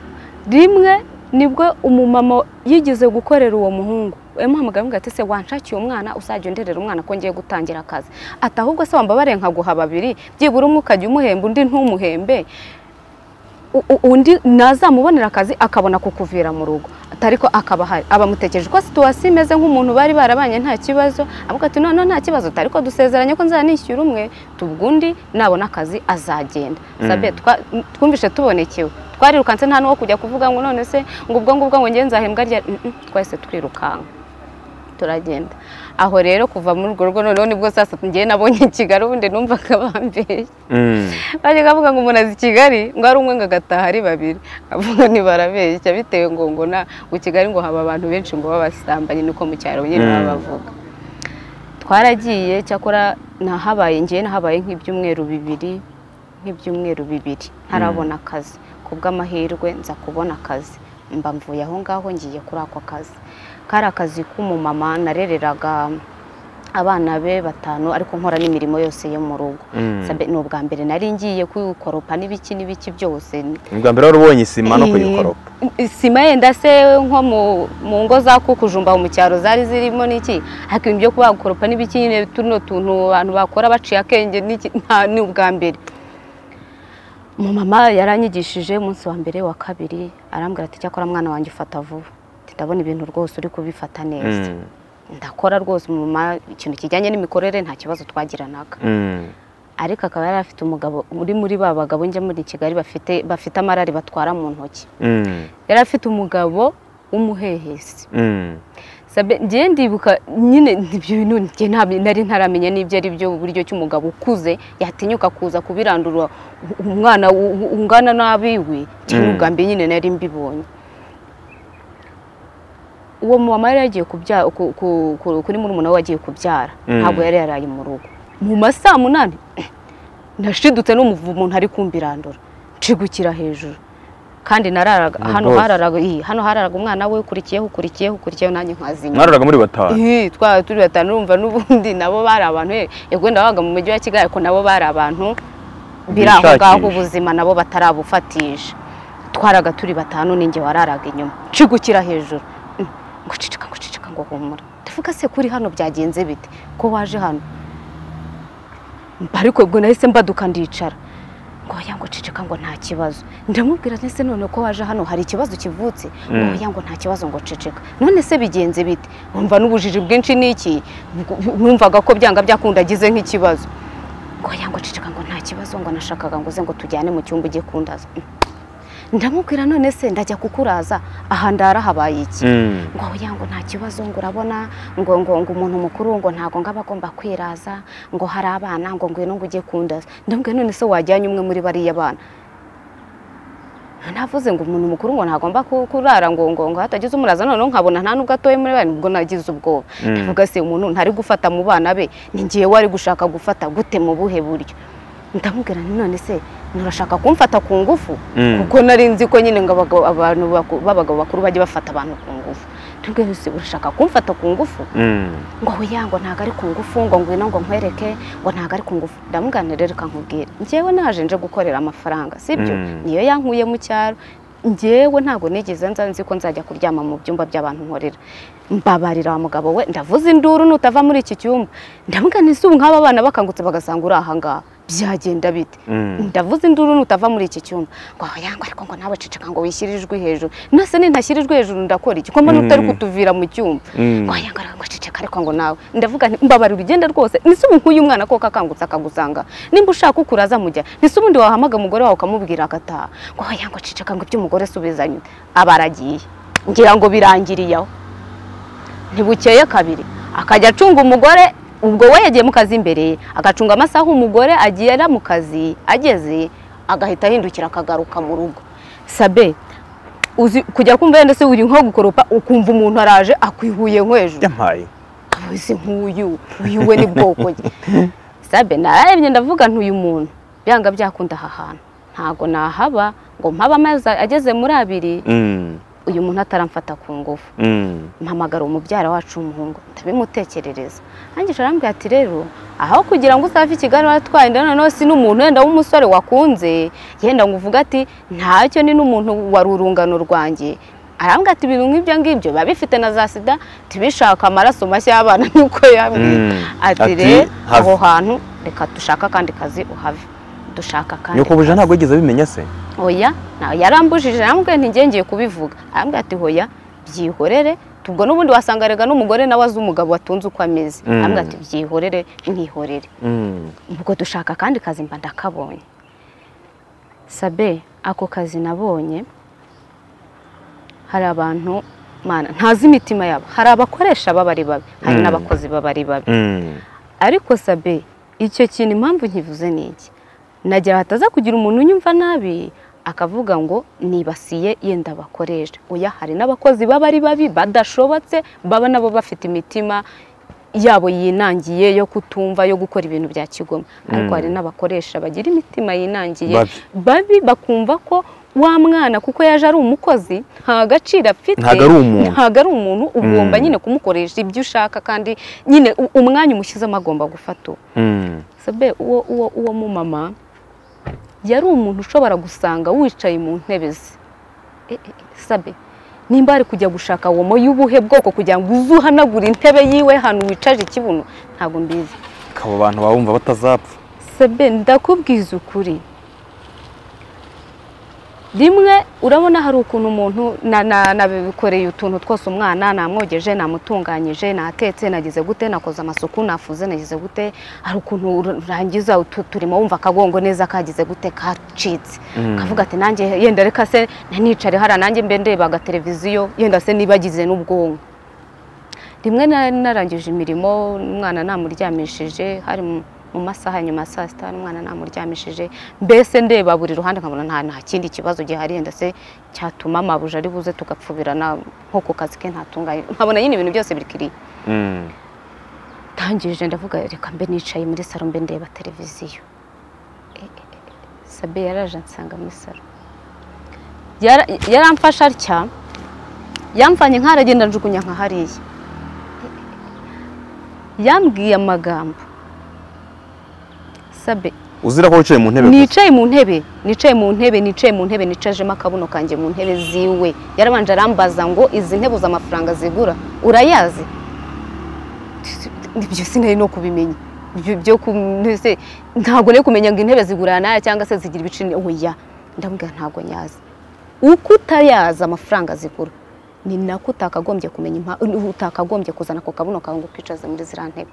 rimwe nibwo umumama yigeze gukorera uwo muhungu yamuhamagaye amuga ati se wanshakiye umwana uzajya underera umwana ko ngiye gutangira akazi ati ahubwo se wambabarire nkaguha babiri byibura umwe ukajya umuhemba undi ntumuhembe u- u- undi nazamubonera akazi akabona kukuvira mu rugo ariko akaba ahari abamutekereje ko situwasiyo imeze nk'umuntu bari barabanye nta kibazo avuga ati noneho nta kibazo ariko dusezeranye ko nzanishyura umwe tubwo undi nabona akazi azagenda Mm. sabe twa- twumvise tubonekewe twarirukanse nta n'uwo kujya kuvuga ngo none se ngo ubwo ngubwo ngo ngenze nzahembwa rya Mm, mm, twahise twirukanka turagenda aho rero kuva muri urwo rugo noneho nibwo sasa ngewe nabonye Kigali ubundi numvaga bambeshya Mm. bajyaga bavuga ngo umuntu azi i kigali ngo ari umwe ngo agataha ari babiri avuga ntibarabeshya bitewe ngo ngo na ngo i kigali ngo haba abantu benshi ngo babasambanye nuko mu cyaro nyine Mm. baba bavuga twaragiye cyakora nahabaye ngewe nahabaye nk'ibyumweru bibiri nk'ibyumweru bibiri ntarabona akazi ku bw'amahirwe nza kubona akazi mba mvuye aho ngaho ngiye kuri ako kazi kari akazi k'umumama narereraga abana be batanu ariko nkora n'imirimo yose yo mu rugo Mm. Sabe, ni ubwa mbere nari ngiye kuyikoropa n'ibiki n'ibiki byose Ni ubwa mbere wari ubonye isima no Eh, kuyikoropa sima yenda se nko mu- mu ngo za kukujumba mu cyaro zari zirimo n'iki ariko ibyo kubakoropa n'ibiki nyine tuno tuntu abantu bakora baciye akenge n'iki nta ni ubwa mbere mama yaranyigishije umunsi wa mbere wa kabiri arambwira ati cyakora mwana wanjye ufata vuba Ati, ndabona ibintu rwose uri kubifata neza Mm. ndakora rwose mama ikintu kijyanye n'imikorere nta kibazo twagiranaga Mm. ariko akaba yari afite umugabo uri muri ba bagabo njya muri kigali bafite bafite amarari batwara mu ntoki Mm. yari afite umugabo w'umuhehesi Mm. Sabe, ngewe ndibuka nyine ibyo bintu njye ntabwo nari ntaramenya n'ibyo ari byo uburyo cy'umugabo ukuze yatinyuka kuza kubirandura umwana u- u- ungana n'abiwe cyangwa Mm. ubwa mbere nyine nari mbibonye uwo mumama yari yagiye kubyara ku- ku- ku- kuri murumuna we wagiye kubyara Mm. ntabwo yari yaraye mu rugo mu ma saa munani nashidutse n'umuvumo umuntu ari kumbirandura nshigukira hejuru kandi nararaga Ni hano rwose. hararaga iyi, hano hararaga umwana we ukurikiyeho ukurikiyeho ukurikiyeho nanjye nkazimya mwararaga muri batanu Ih, twaba turi batanu urumva n'ubundi nabo bari abantu eh, yego wenda wabaga mu mujyi wa kigali ariko nabo bari abantu biri aho Bishakisha. ngaho ubuzima nabo batarabufatisha twaraga turi batanu ninjye wararaga inyuma nshigukira hejuru Mm, ngo cicika ngo cicika ngo humura ndavuga se kuri hano byagenze bite ko waje hano ariko ubwo nahise mbaduka ndicara ngo oya ngo cicika ngo nta kibazo ndamubwira nti se none ko waje hano hari ikibazo kivutse ngo Mm. oya ngo nta kibazo ngo cicika none se bigenze bite wumva n'ubujiji bwinshi n'iki numvaga ko byanga byakunda agize nk'ikibazo ngo oya ngo cicika ngo nta kibazo ngo nashakaga ngo uze ngo tujyane mu cyumba ugiye kundaza ndamubwira none se ndajya kukuraza aha ndara habaye iki Mm. ngo oya ngo nta kibazo ngo urabona ngo ngo ngo umuntu mukuru ngo ntago ngo aba agomba kwiraza ngo hari abana ngo ngwino ngo ujye kundaza ndamubwira none se wajyanye umwe muri bariya bana navuze ngo umuntu mukuru ngo ntagomba ku- kurara ngo ngo ngo hatagize umuraza noneho nkabona nta nubwo atoye muri bane ubwo nagize ubwoba Mm. ndavuga se umuntu ntari gufata mu bana be ni ngewe wari gushaka gufata gute mu buhe buryo ndamubwira nti none se nturashaka kumfata ku ngufu Mm. kuko nari nzi ko nyine ngo abagabo- abantu baku- b'abagabo bakuru bajya bafata abantu ku ngufu tubwire se urashaka kumfata ku ngufu Mm. ngo oya ngo ntabwo ari ku ngufu ngo ngwino ngo nkwereke ngo ntabwo ari ku ngufu ndamuganira reka nkubwire ngewe naje nje gukorera amafaranga sibyo Mm. niyo yankuye mu cyaro ngewe ntabwo nigeze nza nzi ko nzajya kuryama mu byumba by'abantu nkorera mbabarira wa mugabo we ndavuze induru nutava muri iki cyumba ndamuganira ubu nk'aba bana bakangutse bagasanga uri aha ngaha byagenda bite Mm. ndavuze induru nutava muri iki cyumba ngo aho yangwa ariko ngo nawe ceceka ngo wishyire ijwi hejuru nase nintashira ijwi hejuru ndakora iki ko mbona utari Mm. kutuvira mu cyumba Mm. ngo aho yangwa ngo ceceka ariko ngo nawe ndavuga nti mbabarira ugenda rwose nise ubu nk'uyu mwana ko kakangutse akagusanga nimba ushaka ukuraza mujya nise ubundi wahamaga umugore wawe ukamubwira agataha ngo aho yangwa ceceka ngo iby'umugore subizanye aba aragiye ngira ngo birangiriye aho ntibukeye kabiri akajya acunga umugore ubwo we yagiye mu kazi imbere agacunga amasaha umugore agiye ara mu kazi ageze agahita ahindukira akagaruka mu rugo sabe uzi kujya kumva wenda se uri nko gukoropa ukumva umuntu araje akwihuye nko hejuru yampaye abuze nk'uyu uyu we ni bwoko bwe sabe narebye ndavuga ntuyu muntu byanga byakunda aha hantu ntago nahaba ngo mpaba amazi ageze muri abiri Mm, uyu muntu ataramfata ku ngufu mm. mpamagara umubyara wacu w'umuhungu ndabimutekerereza arangije arambwira ati rero aho kugira ngo usave i kigali waratwaye inda noneho si n'umuntu wenda w'umusore wakunze yenda ngo uvuge ati ntacyo ni n'umuntu wari urungano rwanjye arambwira ati ibintu nk'ibyo ngibyo biba bifite na za sida tubishaka amaraso mashya y'abana nuko yambwiye Mm. ati Ati, rero have." aho hantu reka dushake akandi kazi uhave dushaka akandi nyokobuje ntabwo yigeze abimenya se hoya nta- yarambujije arambwira nti ngiye ngiye kubivuga arambwira ati hoya byihorere ubwo n'ubundi wasanga rega n'umugore nawe azi umugabo watunze uko ameze Mm. arambwira ati byihorere mwihorere Mm. ubwo dushaka akandi kazi mba ndakabonye sabe ako kazi nabonye hari abantu mana ntazi imitima yabo hari abakoresha b'abari babi hari Mm. n'abakozi b'abari babi Mm. ariko sabe icyo kintu impamvu nkivuze ni iki nagira hataza kugira umuntu unyumva nabi akavuga ngo nibasiye yenda abakoresha oya hari n'abakozi baba ari babi badashobotse baba nabo bafite imitima yabo yinangiye yo kutumva yo gukora ibintu bya kigoma ariko Mm. hari n'abakoresha bagira imitima yinangiye Babi. babi bakumva ko wa mwana kuko yaje ari umukozi nta gaciro afite Ntago ari umuntu. ntago ari umuntu ugomba Mm. nyine kumukoresha ibyo ushaka kandi nyine u- umwanya umushyizemo agomba gufata uwo Mm. sabe uwo uwo uwo mu mama yari umuntu ushobora gusanga wicaye mu ntebe ze E, e, e, sabe nimba ari kujya gushaka womo y'ubuhe bwoko kugira ngo uze uhanagure intebe yiwe hano wicaje ikibuno ntabwo mbizi abo bantu baba bumva batazapfa sebe ndakubwiza ukuri rimwe urabona hari ukuntu umuntu na- na- nabikoreye utuntu twose umwana namwogeje namutunganyije natetse nagize gute nakoze amasuku nafuze nagize gute hari ukuntu ur- urangiza utu- turimo wumva akagongo neza kagize gute kacitse Mm. kavuga ati nanjye yenda reka se nticare hariya nanjye mbe ndeba agateleviziyo yenda se nibagize n'ubwonko rimwe na- narangije imirimo umwana namuryamishije hari mu mu masaha ya nyuma ya saa sita umwana namuryamishije mbese ndeba buri ruhande nkabona nta nta kindi kibazo gihari yenda se cyatuma amabuja ari buze tugapfubirana nko ku kazi ke ntatunganye nkabona nyine ibintu byose bikiri Mm. tangirije ndavuga reka mbe nicaye muri salo mbe ndeba televiziyo E, e, e, sabe yaraje ansanga muri salo Yara- yaramfashe atya yamvanye nk'aragenda njugunya nka hariya yambwiye amagambo sabe uzira ko wicaye mu ntebe gusa. nicaye mu ntebe nicaye mu ntebe nicaye mu ntebe nicajemo akabuno kanjye mu ntebe ziwe yarabanje arambaza ngo izi ntebe uzi amafaranga zigura urayazi ibyo sinari no kubimenya Ibyo- byo ku- mbese ntabwo nari kumenya ngo intebe zigura naya cyangwa se zigira ibiciro oya ndamubwira ntabwo nyazi uko utayazi amafaranga zigura ni nako utakagombye kumenya impa- utakagombye kuzana ako kabuno kawe ngo ukicaze muri ziriya ntebe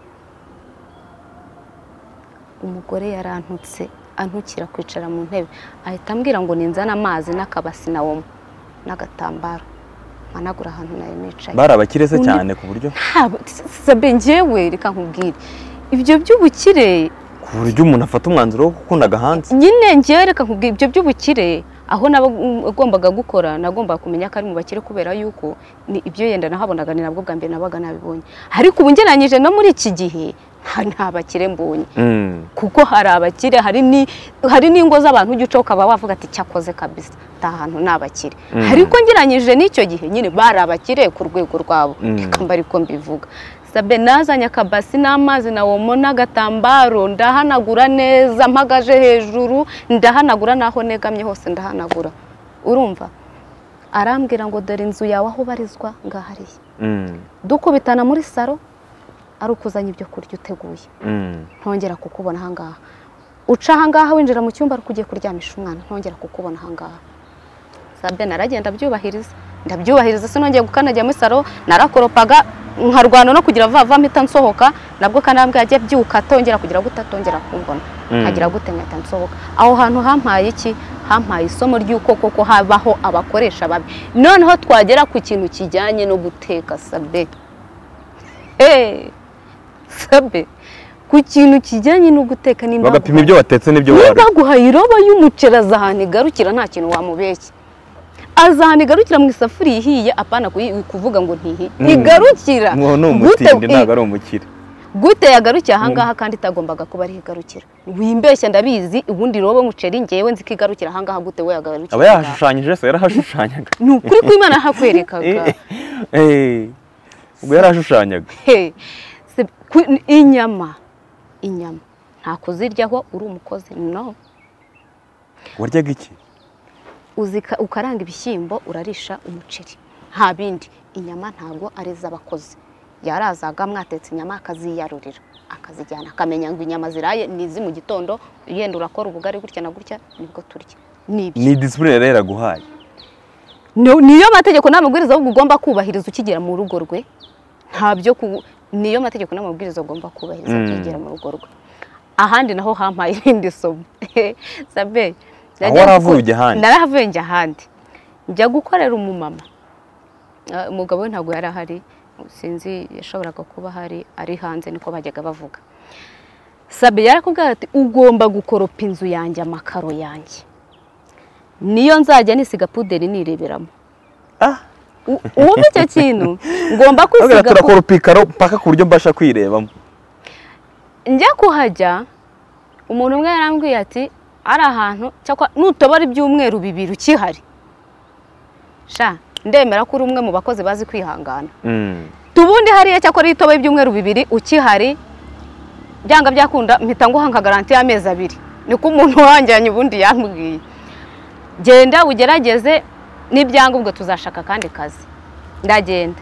umugore yarantutse antukira kwicara mu ntebe ahita ambwira ngo ninzane amazi n'akabasi na womo n'agatambaro managura ahantu nayo nicaye bari abakire se Undi- cyane ku buryo Ntabwo- sabe njyewe reka nkubwire ibyo by'ubukire ku buryo umuntu afata umwanzuro wo gukunda agahanda nyine njyewe reka nkubwire ibyo by'ubukire aho nagombaga gukora nagombaga kumenya ko ari mu bakire kubera yuko ni ibyo yenda nahabonaga ni nabwo bwa mbere nabaga nabibonye ariko ubu ngereranyije no muri iki gihe nta- nta bakire mbonye Mm. kuko hari abakire hari ni- hari n'ingo z'abantu ujya uca ukaba wavuga ati cyakoze kabisa nta hantu ni abakire Mm. ariko ngeranyije n'icyo gihe nyine bari abakire ku rwego rwabo Mm. reka mba ariko mbivuga sabe nazanye akabasi n'amazi na womo n'agatambaro ndahanagura neza mpagaje hejuru ndahanagura n'aho negamye hose ndahanagura urumva arambwira ngo dore inzu yawe aho ubarizwa ngahariye Mm. dukubitana muri saro ari ukuzanya ibyo kurya uteguye Mm. ntongera kukubona ahangaha uca ahangaha winjira mu cyumba ugiye kuryamisha umwana ntongera kukubona ahangaha sabe naragenda byubahiriza ndabyubahiriza sinongeye gukandagira muri saro narakoropaga nkarwana no kugira vuba vuba mpita nsohoka nabwo kanambwe yajya byuka atongera kugira gute atongera kumbona Mm. nkagira gute nkahita nsohoka aho hantu hampaye iki hampaye isomo ry'uko koko habaho abakoresha babi noneho twagera ku kintu kijyanye no guteka sabe Hey! sabe ku kintu kijyanye no guteka nimba bagapima ibyo watetse n'ibyo niba waruye aguhaye iroba y'umuceri aza ahantu igarukira nta kintu wamubeshya aza ahantu igarukira mu isafuriya ihiye apana kuyi- kuvuga ngo ntihiye Mm. igarukira uwo ni Gute- umutindi i- ntabwo ari umukire gute yagarukiye ahangaha kandi itagombaga kuba ariho igarukira wimbeshya ndabizi ubundi iroba umuceri ngewe nzi ko igarukira ahangaha gute we yagarukira aba yahashushanyije yesu yarahashushanyaga ni ukuri kw'imana hakwerekaga Eh, ubwo yarahashushanyaga He, se- ku- inyama inyama nta kuziryaho uri umukozi no waryaga iki uzika ukaranga ibishyimbo urarisha umuceri nta bindi inyama ntabwo ari iz'abakozi yarazaga mwatetse inyama akaziyarurira akazijyana akamenya ngo inyama ziraye ni izi mu gitondo yenda urakora ubugari gutya na gutya nibwo turya ni ibyo ni disipurine rero yaraguhaye No- niyo mategeko n'amabwiriza ahubwo ugomba kubahiriza ukigera mu rugo rwe nta byo ku niyo mategeko n'amabwiriza ugomba kubahiriza Mm. ukigera mu rugo rwe ahandi naho hampaye irindi somo sabe aho waravuye ujya ahandi narahavuye njya ahandi njya gukorera umumama Ah, umugabo we ntabwo yari ahari sinzi yashoboraga kuba ahari ari hanze niko bajyaga bavuga sabe yarakubwira ati ugomba gukoropa inzu yanjye amakaro yanjye niyo nzajya nisiga puderi nireberamo ah U- uwumva icyo kintu ngomba Urabona kwisiga turakora upikaro mpaka ku buryo mbasha kwirebamo njya kuhajya umuntu umwe yarambwiye ati ari ahantu cyakwa nutobora ibyumweru bibiri ukihari sha ndemera ko uri umwe mu bakozi bazi kwihangana Mm. tubundi hariya cyakora iyo utoboye ibyumweru bibiri ukihari byanga byakunda mpita nguha nka garanti y'amezi abiri niko umuntu wangiranye ubundi yambwiye genda ugerageze n'ibyangombwa tuzashaka akandi kazi ndagenda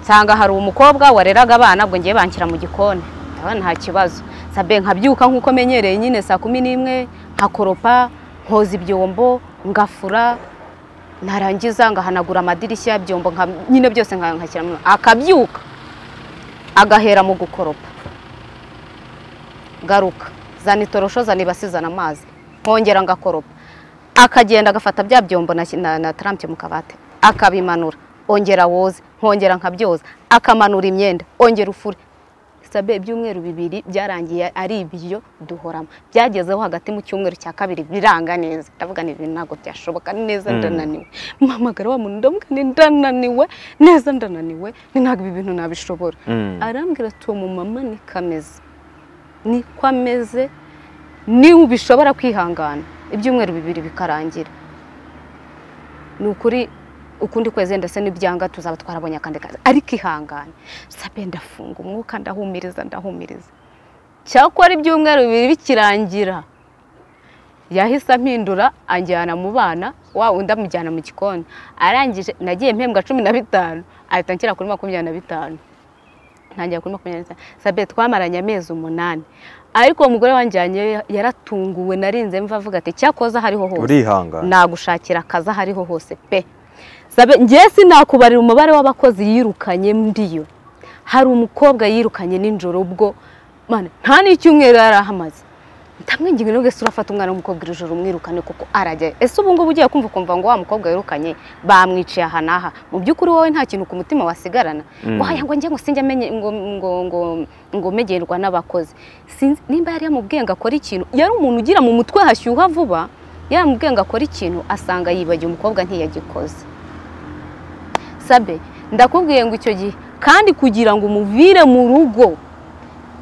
nsanga hari umukobwa wareraga abana ubwo ngiye banshyira mu gikoni ndabona nta kibazo sabe nkabyuka nk'uko menyereye nyine saa kumi n'imwe nkakoropa nkoza ibyombo ngafura narangiza ngahanagura amadirishya yabyombo nka nyine byose nka- nkashyiramo akabyuka agahera mu gukoropa garuka zana itorosho zana ibasi zana amazi nkongera ngakoropa akagenda agafata bya byombo na, na, na trampe mu kabati akabimanura ongera woze nkongera nkabyoza akamanura imyenda ongera ufure sabe ibyumweru bibiri byarangiye ari ibiryo duhoramo byagezeho hagati mu cyumweru cya kabiri biranga neza ndavuga ni ibintu ntabwo byashoboka neza Mm. ndananiwe mpamagara wa muntu ndavuga ni ndananiwe neza ndananiwe ni ntabwo ibi bintu nabishobora Mm. arambwira ati uwo mumama ni kameze niko ameze niba ubishobora kwihangana ibyumweru bibiri bikarangira ni ukuri ukundi kwezi ndetse n'ibyanga tuzaba twarabonye akandi kazi ariko ihangane sabe ndafunga umwuka ndahumiriza ndahumiriza cyakora ibyumweru bibiri bikirangira yahise ampindura anjyana mu bana wa undi amujyana mu gikoni arangije nagiye mpembwa cumi na bitanu ahita anshyira kuri makumyabiri na bitanu ntangira kuri makumyabiri n'itanu sabe twamaranye amezi umunani ariko uwo mugore wanjyanye yaratunguwe narinze mva avuga ati cyakoza hariho hose urihangana nagushakira akazi aho ariho hose pe sabe ngewe sinakubarira umubare w'abakozi yirukanye mbiyo hari umukobwa yirukanye nijoro ubwo mana nta n'icyumweru yari ahamaze ndamwinginga nubwo ese urafata umwana w'umukobwa iri joro umwirukane kuko arajya ese ubu ngubu ugiye kumva ukumva ngo wa mukobwa wirukanye bamwiciye aha n'aha mu by'ukuri wowe nta kintu ku mutima wasigarana Mm. waya ngo njye ngo sinjya menye ngo ngo ngo ngo megerwa n'abakozi sinzi nimba yari yamubwiye ngo akore ikintu yari umuntu ugira mu mutwe hashyuha vuba yaramubwiye ngo akore ikintu asanga yibagiwe umukobwa ntiyagikoze sabe ndakubwiye ngo icyo gihe kandi kugira ngo umuvire mu rugo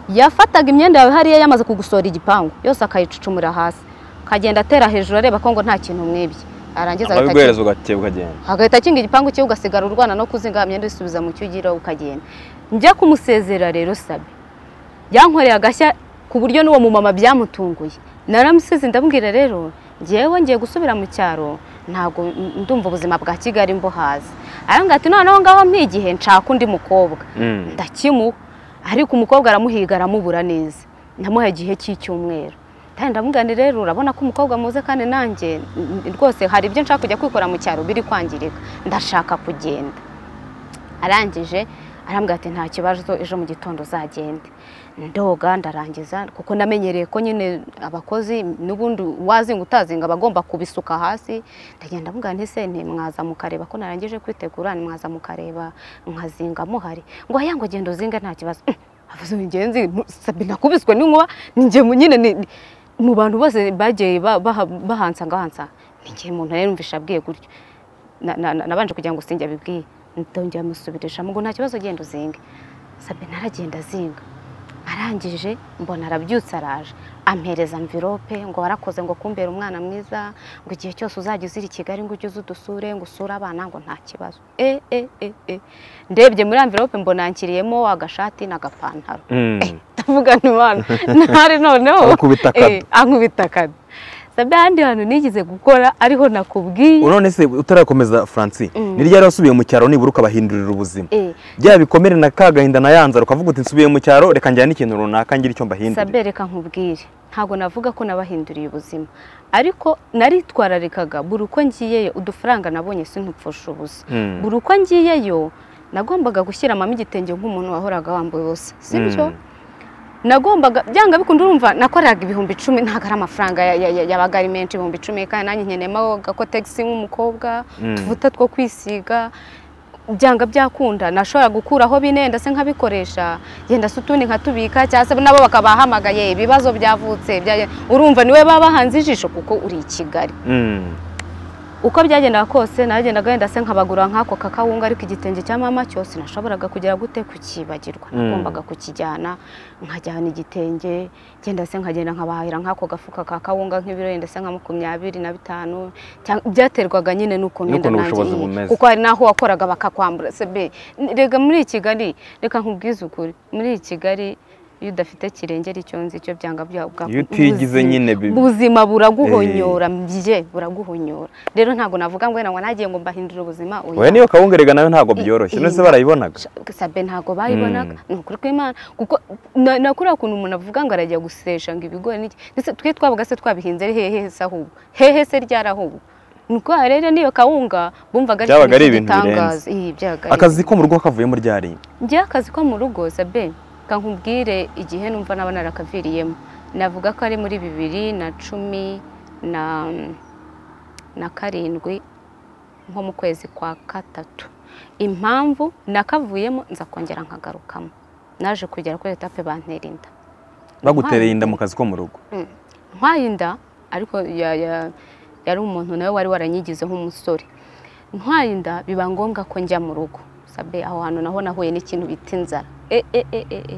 yafataga imyenda yawe hariya yamaze kugusora igipangu yose akayicucumura hasi akagenda atera hejuru areba ko ngo nta kintu mwibye arangiza agahita akigura. ababiguhereza ugakeba ukagenda agahita akinga igipangu cye ugasigara urwana no kuzinga imyenda uyisubiza mu cyo ugira ukagenda njya kumusezera rero sabe yankoreye agashya ku buryo n'uwo mumama byamutunguye naramusize ndamubwira rero ngewe ngiye gusubira mu cyaro ntabwo ndumva ubuzima bwa kigali mbuhazi arambwira ati noneho ngaho mpigihe nshaka undi mukobwa Mm. ndakimuha ariko umukobwa aramuhiga aramubura neza ndamuha igihe cy'icyumweru kandi ndamubwira nti rero urabona ko umukobwa muze kandi nanjye n- rwose hari ibyo nshaka kujya kwikora mu cyaro biri kwangirika ndashaka kugenda arangije arambwira ati nta kibazo ejo mu gitondo uzagende ndoga ndarangiza kuko namenyereye ko nyine abakozi n'ubundi wazinga utazinga aba agomba kubisuka hasi ndagenda mvuga nti se mwaza mukareba ko narangije kwitegura mwaza mukareba nkazinga muhari ngo aya ngo genda uzinga nta kibazo Mm, avuze ingenzi sabi nakubiswe n'inkuba ninjye nyine ni- mu bantu bose bagiye ba- baha- bahansangahansa ninjye umuntu rero numvisha abwiye gutyo Na- na- na- nabanje kugira ngo sinjye abibwiye ndongera amusubirishamo ngo nta kibazo genda uzinge sabi naragenda azinga arangije mbona arabyutse araje ampereza amvirope ngo warakoze ngo kumbera umwana mwiza ngo igihe cyose uzajya uzira i kigali ngo ujye uza udusure ngo usure abana ngo nta kibazo e e e e ndebye muri amvirope mbona yankiriyemo agashati n'agapantaro Mm. ndavuga nti mwana ntari noneho Arakubita akado. Eh, ankubita akado sabi ahandi hantu nigeze gukora ariho nakubwiye none se utarakomeza franci Mm. ni ryari wasubiye mu cyaro nibura ukabahindurira ubuzima Eh, bya bikomere na ka gahinda na yanzara ukavuga uti nsubiye mu cyaro reka njyane ikintu runaka ngira icyo mbahindurira sabe reka nkubwire ntabwo navuga ko nabahinduriye ubuzima ariko naritwararikaga buri uko ngiyeyo udufaranga nabonye sinupfusha ubusa Mm. buri uko ngiyeyo nagombaga gushyira mama igitenge nk'umuntu wahoraga wambaye ubusa sibyo Mm. nagombaga byanga bikunda urumva nakoraga ibihumbi icumi ntabwo ari amafaranga ya- ya- ya- yabaga ari menshi ibihumbi icumi kandi nanjye nkeneyemo gakotegisi nk'umukobwa Mm. tuvuta two kwisiga byanga byakunda nashobora gukuraho bine ndetse nkabikoresha yenda se utundi nkatubika cyangwa se nabo bakabahamagaye ibibazo byavutse bya- urumva niwe baba bahanze ijisho kuko uri i kigali Mm. uko byagendaga kose nagendaga wenda se nkabagura nk'ako kakawunga ariko igitenge cya mama cyose nashoboraga kugera gute kukibagirwa Mm. nagombaga kukijyana nkajyana igitenge genda se nkagenda nkabahahira nk'ako gafuka ka kawunga nk'ibiro wenda se nka makumyabiri na bitanu cyangwa- byaterwaga nyine n'ukuntu N'ukuntu wenda nanjye ubushobozi iyi- bumeze. kuko hari n'aho wakoraga bakakwambura sebe rega muri iyi kigali reka nkubwize ukuri muri iyi kigali iyo udafite kirengera icyo nzi cyo byanga byaguha Iyo utigize nyine bi- ubuzima buraguhonyora bye buraguhonyora rero ntabwo navuga ngo wenda ngo nagiye ngo mbahindura ubuzima oya. oya niyo kawungerega nayo ntabwo byoroshye Eh, none se eh, barayibonaga sabe ntabwo bayibonaga ni ukuri kw'imana kuko na- na kuriya kuntu umuntu avuga ngo arajya gusesha ngo ibigori n'iki ndetse twe twabaga se twabihinze ari hehe se ahubwo hehe se ryari ahubwo ni ukuvuga rero n'iyo kawunga bumvaga Byabaga ari ikintu ibintu birenze. cy'igitangaza. Iyi, byabaga ari akazi ko mu rugo kavuyemo ryari njye akazi ko mu rugo sabe kankubwire igihe numva naba narakaviriyemo navuga ko ari muri bibiri na cumi na na karindwi nko mu kwezi kwa gatatu impamvu nakavuyemo nza kongera nkagarukamo naje kugera kuri etape bantera inda bagutereye inda mu kazi ko mu rugo Mm. ntwaye inda ariko ya- ya- yari umuntu nawe wari waranyigize nk'umusore ntwaye inda biba ngombwa ko njya mu rugo sabe aho hantu naho nahuye n'ikintu bita inzara e e e e e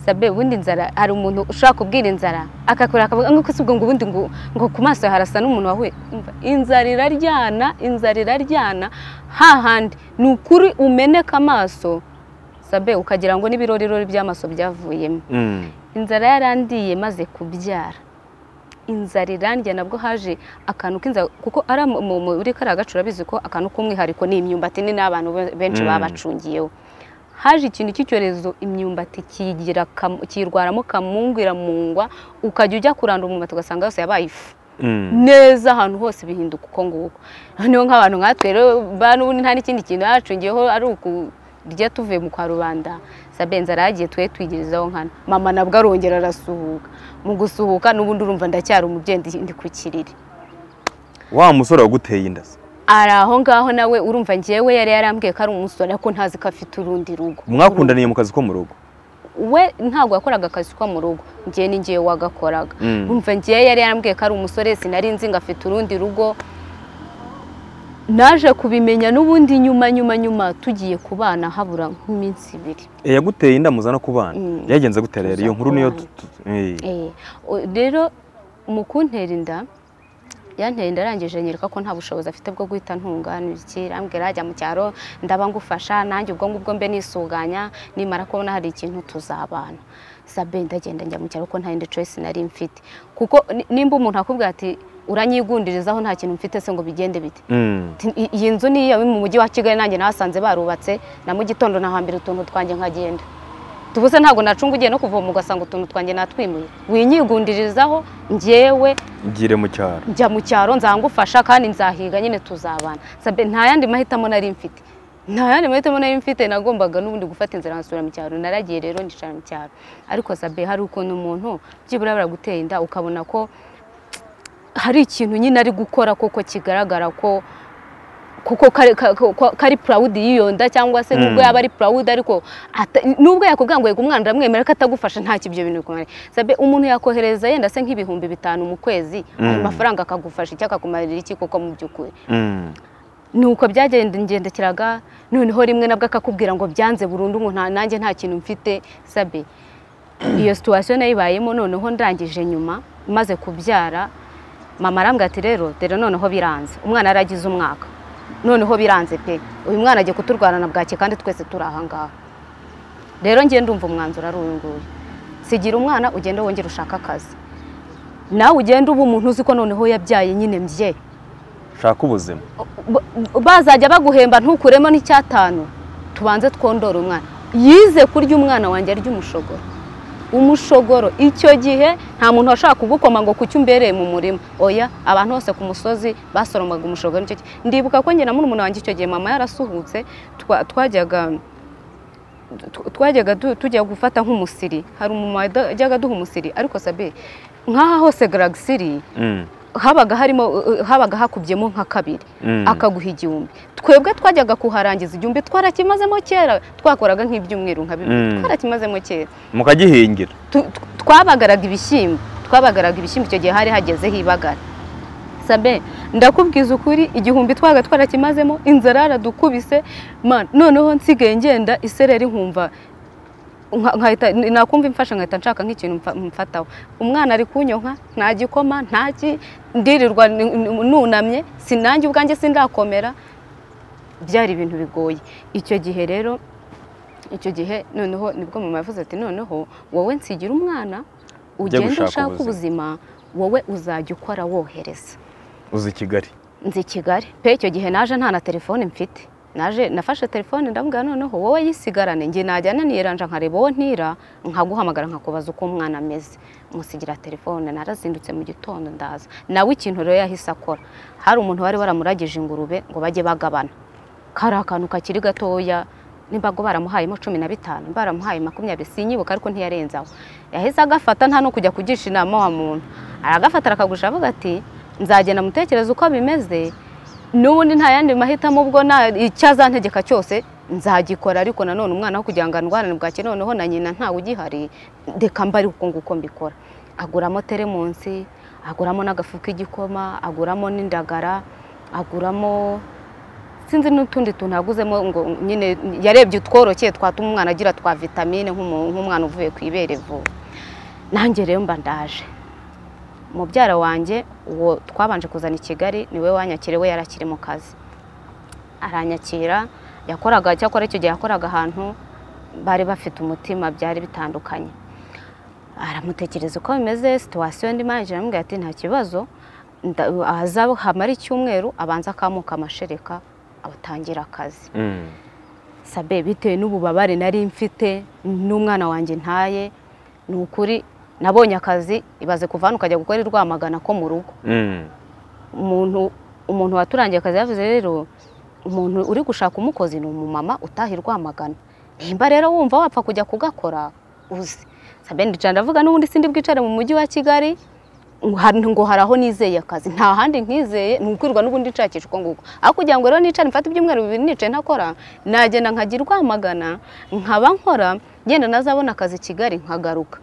sabe ubundi inzara hari umuntu ushobora kubwira inzara akakora akavuga nk'uko si ubwo ngo ubundi ngo ngo ku maso yawe harasa n'umuntu wahuye Umva, inzara iraryana inzara iraryana hahandi ni ukuri umeneka amaso sabe ukagira ngo n'ibirorirori by'amaso byavuyemo Mm. inzara yarandiye maze kubyara inzara irandya nabwo haje akantu k'inzara kuko ari mu- mu- muri kariya gace urabizi ko akantu k'umwihariko ni imyumbati ni n'abantu be- benshi Mm. babacungiyeho haje ikintu cy'icyorezo imyumbati kigira kam- kiyirwaramo kamungu iramungwa ukajya ujya kurandura umwumbati ugasanga yose yabaye ifu Mm. neza ahantu hose bihinduka uko nguko noneho nk'abantu nkatwe rero ba n'ubundi nta n'ikindi kintu yacungiyeho ari ukurya tuvuye mu kwa rubanda sabe nzara yagiye twe twigirizaho nkana mama nabwo arongera arasuhuka mu gusuhuka n'ubundi urumva ndacyari umubyeyi ndi- ndi ku kiriri wa musore waguteye inda se ari aho ngaho nawe urumva ngewe yari yarambwiye ko ari umusore ariko ntazi ko afite urundi rugo mwakundaniye mu kazi ko mu rugo we ntabwo yakoraga akazi ko mu rugo ngewe ni ngewe wagakoraga Mm. umva ngewe yari yarambwiye ko ari umusore sinari nzi ngo afite urundi rugo naje kubimenya n'ubundi nyuma nyuma nyuma tugiye kubana habura nk'iminsi ibiri Eh, yaguteye inda muza no kubana Mm. yagenze gutera rero iyo nkuru niyo tu- tu- eh. Eh, o- rero mu kuntera inda yantera inda arangije anyereka ko nta bushobozi afite bwo guhita ntungana iki arambwira ajya mu cyaro ndaba ngufasha nanjye ubwo ngubwo mbe nisuganya nimara kubona hari ikintu tuzabana sabe ndagenda njya mu cyaro ko nta yindi choice nari mfite kuko ni- nimba umuntu akubwira ati uranyigundirizaho nta kintu mfite se ngo bigende bite Mm. Ati, "I- iyi nzu ni iyawe mu mujyi wa kigali nanjye nahasanze barubatse na mu gitondo nahambira utuntu twanjye nkagenda tubuse ntabwo nacunga ugiye no kuvoma ugasanga utuntu twanjye natwimuye winyigundirizaho njyewe ngire mu cyaro njya mu cyaro nzangufasha kandi nzahiga nyine tuzabana sabe nta yandi mahitamo nari mfite nta yandi mahitamo nari mfite nagombaga n'ubundi gufata inzira nkasubira mu cyaro naragiye rero nicara mu cyaro ariko sabe hari ukuntu umuntu byibura baragutera inda ukabona ko hari ikintu nyine ari gukora koko kigaragara ko kuko kari- ka- ka- kari purawudi yiyonda cyangwa se nubwo Mm. yaba ari purawudi ariko ata- nubwo yakubwira ngo yego umwana uramwemera ko atagufasha ntacyo ibyo bintu bikumare sabe umuntu yakohereza yenda se nk'ibihumbi bitanu mu kwezi ayo Mm. mafaranga akagufasha icyo akakumarira iki koko mu by'ukuri Mm. nuko byagendagendekeraga noneho rimwe nabwo akakubwira ngo byanze burundu ngo nta- nanjye nta kintu mfite sabe iyo situwasiyo nayibayemo noneho ndangije nyuma maze kubyara mama arambwira ati rero dore noneho biranze umwana yaragize umwaka noneho biranze pe uyu mwana agiye kuturwanana bwake kandi twese turi ahangaha rero ngiye ndumva umwanzuro ari uyu nguyu sigira umwana ugende wongere ushake akazi nawe ugende uba umuntu uzi ko noneho yabyaye nyine mbye shaka ubuzima b- bazajya baguhemba ntukuremo n'icyatanu tubanze twondore umwana yize kurya umwana wanjye arya umushogoro umushogoro icyo gihe nta muntu washaka kugukoma ngo kuki umbereye mu murima oya abantu bose ku musozi basoromaga umushogoro nicyo gihe ndibuka ko njye na murumuna wanjye icyo gihe mama yarasuhutse twa- twajyaga tu- twajyaga tu- tujya gufata nk'umusiri hari umumama wajyaga duha umusiri ariko sabe nk'aha hose garagisiri Mm. habaga harimo uh, habaga hakubyemo nka kabiri Mm. akaguha igihumbi twebwe twajyaga kuharangiza igihumbi twarakimazemo kera twakoraga nk'ibyumweru nka bibiri Mm. twarakimazemo kera mukagihingira Tu- tu- twabagaraga ibishyimbo twabagaraga ibishyimbo icyo gihe hari hagezeho ibagara sabe ndakubwiza ukuri igihumbi twaga twarakimazemo inzara yaradukubise Man, noneho nsigaye ngenda isereri nkumva nka- nkahita nakumva imfasha nkahita nshaka nk'ikintu mfa- mfataho umwana ari kunyonka nta gikoma nta ki ndirirwa ni- ni- nunamye sinange ubwanjye sindakomera byari ibintu bigoye icyo gihe rero icyo gihe noneho nibwo mama yavuze ati noneho wowe nsigira umwana Ujya ugende gushaka ushake ubuzima wowe uzajya ukora wohereza uzi kigali nzi i kigali pe icyo gihe naje nta na telefone mfite naje nafashe telefone ndamubwira noneho wowe yisigarane njye najyana niranja nkareba uwo ntira nkaguhamagara nkakubaza uko umwana ameze musigira telefone narazindutse mu gitondo ndaza nawe ikintu rero yahise akora hari umuntu wari waramuragije ingurube ngo bajye bagabana kari akantu kakiri gatoya nimbago baramuhayemo cumi na bitanu baramuhaye makumyabiri sinyibuka ariko ntiyarenze aho yahise agafata nta no kujya kugisha inama wa muntu aragafata arakagurisha avuga ati nzagenda mutekereza uko bimeze n'ubundi nta yandi mahitamo ubwo nta icyo azantegeka cyose nzagikora ariko nanone umwana wo kugira ngo andwarane bwake noneho na nyina ntawe ugihari reka mba ariko nguko mbikora aguramo teremunsi aguramo n'agafu k'igikoma aguramo n'indagara aguramo sinzi n'utundi tuntu yaguzemo ngo nyine yarebye utworokeye twatuma umwana agira twa vitamine nk'umu- nk'umwana uvuye ku ibere vuba nanjye rero mba ndaje mubyara wanjye uwo twabanje kuzana i kigali niwe wanyakiriye we yarakiri mu kazi aranyakira yakoraga cyakora icyo gihe yakoraga ahantu bari bafite umutima byari bitandukanye aramutekereza uko bimeze situwasiyo ndi manager aramubwira ati nta kibazo nda- ahazaba hamara icyumweru abanza akamuka amashereka atangira akazi Mm. sabe bitewe n'ububabare nari mfite n'umwana wanjye ntaye ni ukuri nabonye akazi ibaze kuva hano ukajya gukora i rwamagana ko mu rugo Mm. umuntu umuntu waturangiye akazi yavuze rero umuntu uri gushaka umukozi ni umumama utaha i rwamagana nimba rero wumva wapfa kujya kugakora uzi sabe ndicara ndavuga n'ubundi sindi bwicare mu mujyi wa kigali hari- ngo hari aho nizeye akazi nta handi nkizeye ni ukwirwa n'ubundi nshakisha uko nguko ariko kugira ngo rero nicare mfate ibyumweru bibiri nicaye ntakora nagenda nkajya i rwamagana nkaba nkora ngenda nazabona akazi i kigali nkagaruka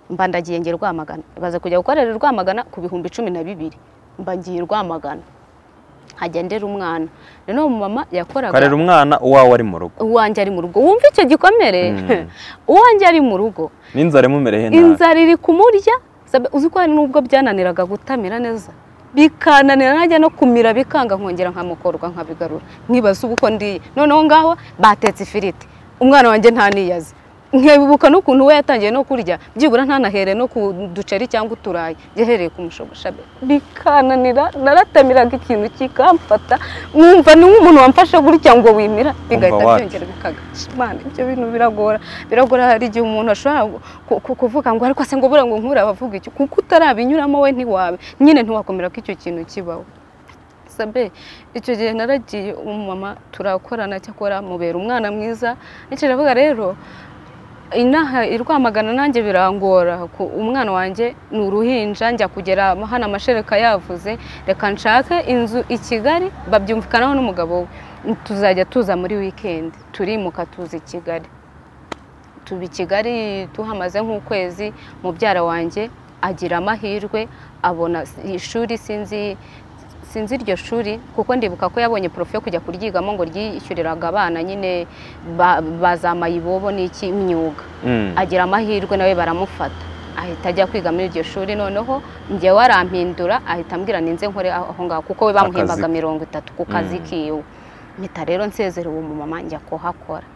mba ndagiye ngera Rwamagana baza kujya gukorera i Rwamagana ku bihumbi cumi na bibiri mba ngiye i Rwamagana hajya ndera umwana noneho umumama karera yakoraga umwana uwawe ari mu rugo uwanjye ari mu rugo wumva icyo gikomere Mm. uwanjye ari mu rugo n'inzara imumereye nabi inzara iri kumurya sabe uzi ko hari n'ubwo byananiraga gutamira neza bikananira najya no kumira bikanga nkongera nkamukorwa nkabigarura nkibaza ubu uko ndiye noneho ngaho batetse ifiriti umwana wanjye ntaniyaze nkebuka n'ukuntu we yatangiye no kurya byibura ntanahere no ku duceri cyangwa uturayi yahereye ku mushogosha be bikananira naratamiraga ikintu kikamfata nkumva ni nk'umuntu wamfashe gutya ngo wimira bigahita wacu. byongera bikaga Imana, ibyo bintu biragora biragora hari igihe umuntu ashobora ku- ku- kuvuga ngo ariko se ngo buriya ngo nkure abavuga icyo kuko utarabinyuramo we ntiwabe nyine ntiwakomera ko icyo kintu kibaho sabe icyo gihe naragiye umumama turakorana cyakora mubera umwana mwiza nicyo avuga rero inaha i Rwamagana nanjye birangora ku- umwana wanjye ni uruhinja njya kugera hano amashereka yavuze reka nshake inzu i Kigali babyumvikanaho n'umugabo we tuzajya tuza muri wikendi turimuka tuza i Kigali tuba i Kigali tuhamaze nk'ukwezi mubyara wanjye agira amahirwe abona ishuri sinzi sinzi iryo shuri kuko ndibuka ko yabonye profe yo kujya kuryigamo ngo ryishyuriraga abana nyine ba- bazamaye ibobo n'iki imyuga Mm. agira amahirwe nawe baramufata ahita ajya kwiga muri iryo shuri noneho njye warampindura ahita ambwira ninze nkore aho ngaho kuko we bamuhembaga Akazi. mirongo itatu ku kazi Mm. kiwe mpita rero nsezerewe umumama njya kuhakora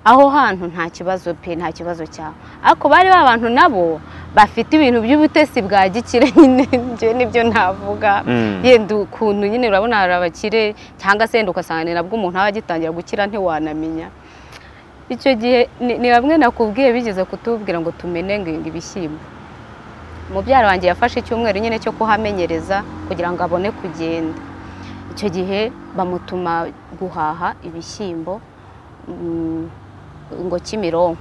aho hantu nta kibazo pe nta kibazo cyaho ariko bari ba bantu nabo bafite ibintu by'ubutesi bwa gikire nyine njye nibyo navuga Mm. yenda ukuntu nyine urabona hari abakire cyangwa se yenda ugasanga ni nabwo umuntu aba agitangira gukira ntiwanamenya icyo gihe ni ni bamwe nakubwiye bigeze kutubwira ngo tumenenge ibishyimbo mubyara wanjye yafashe icyumweru nyine cyo kuhamenyereza kugira ngo abone kugenda icyo gihe bamutuma guhaha ibishyimbo mm, ngo kimironko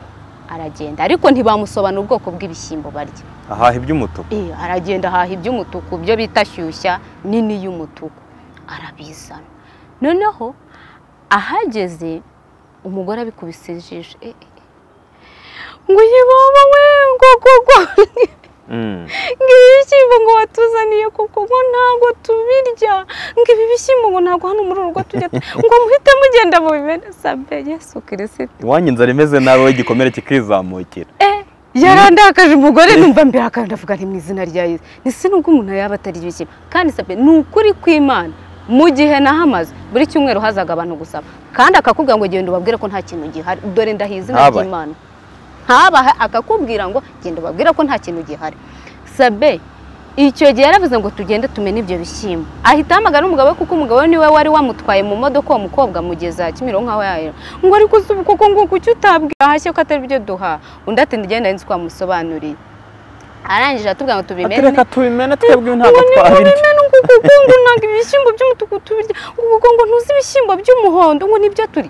aragenda ariko ntibamusobanura ubwoko bw'ibishyimbo barya ahaha iby'umutuku Eh, aragenda ahaha iby'umutuku byo bita shyushya nini y'umutuku arabizana noneho ahageze umugore abikubise ijisho eh, eh, eh. ngo yibaba we ngo koko Mm. ngo ibi bishyimbo ngo watuzaniye koko ngo ntabwo tubirya ngo ibi bishyimbo ngo ntabwo hano muri uru rugo tujya tu- ngo muhite mugenda mu bimera sabe yesu kirisito iwanyu inzara imeze nabi wowe igikomere kikizamukira Eh, yarandakaje umugore numva mbere akandavuga nti mu izina rya Yesu ndetse nubwo umuntu yaba atari ibishyimbo kandi sabe ni ukuri kw'imana mu gihe nahamaze buri cyumweru hazaga abantu gusaba kandi akakubwira ngo genda ubabwire ko nta kintu gihari dore ndahiye izina Habaye. ry'imana habaha akakubwira ngo genda ubabwire ko nta kintu gihari sabe icyo gihe yaravuze ngo tugende tumene ibyo bishyimbo ahita ahamagara umugabo we kuko umugabo we niwe wari wamutwaye mu modoka uwo mukobwa mugeza kimironko aho yayo ngo ariko si ubu koko ngo kuki utabwira hashya ko atari byo duha undi ati ndigenda nzi ko wamusobanuriye arangije aratubwira ngo tubimene atereka tubimena twebwe ntabwo twabirya tubimene ngo kuko ngo ntabwo ibishyimbo by'umutuku tubirya ngo kuko ngo ntuzi ibishyimbo by'umuhondo ngo nibyo turi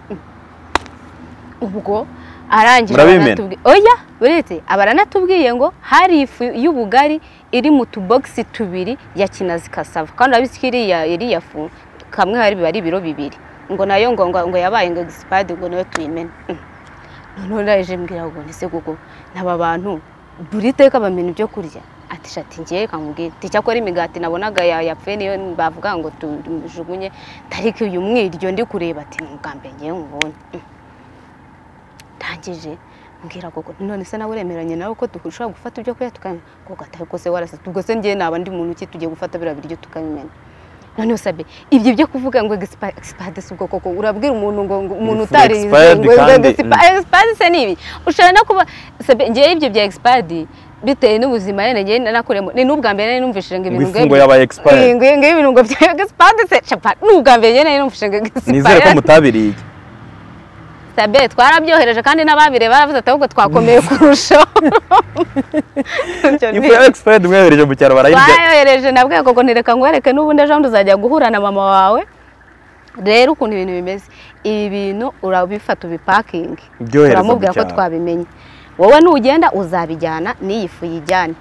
ubwo arangije Murabimena? aranatubwi- oya uretse aba aranatubwiye ngo hari ifu y'ubugari iri mu tubogisi tubiri ya kinazi kasava kandi urabizi ko iriya iriya fu kamwe hari biba ari ibiro bibiri ngo nayo ngo ngo ngo yabaye ngo egisipadi ngo nayo tuyimene Mm. noneho ndaje mbwira ngo nese kuko n'aba bantu buri teka bamena ibyo kurya ati shati ngiye kamubwira ati icyakora imigati nabonaga ya- yapfuye niyo bavuga ngo tujugunye tariki uyu mwiryo ndi kureba ati ni ubwa mbere ngewe nkubonye Mm. ndangije mbwira koko none se nawe uremeranye nawe ko dushobora gufata ubyo kurya tukabimena ko gatahe kose warasetse ubwo se njyewe naba ndi muntu ki tugiye gufata biriya biryo tukabimena noneho sabe ibyo byo kuvuga ngo egisipa- egisipade si ubwo koko urabwira umuntu ngo ngo umuntu Ifu utarize expired ngo kandi, egisipa- egisipadi se ni ibi ushobora no kuba sabe ngewe ibyo bya egisipadi bitewe n'ubuzima nyine ngewe nakuremo ni n'ubwa mbere nari numvishije ngo ngo ibintu ifungo yabaye expired ngo ngo ibintu ngo bya egisipade se capa ni ubwa mbere nyine nari numvishije ngo egisipade nizere ko mutabiriye sabe twarabyohereje kandi n'ababire baravuze ati ahubwo twakomeye kurushaho Icyo ni- ifu ya expired mwohereje mu cyaro barayirya bayohereje na bwego ngo ntireka nguhereke n'ubundi ejo bundi uzajya guhura na mama wawe rero ukuntu ibintu bimeze ibi bintu urabifata ubipakingi Byohereza mu uramubwira ko cyaro. twabimenye wowe nugenda uzabijyana n'iyi fu yijyane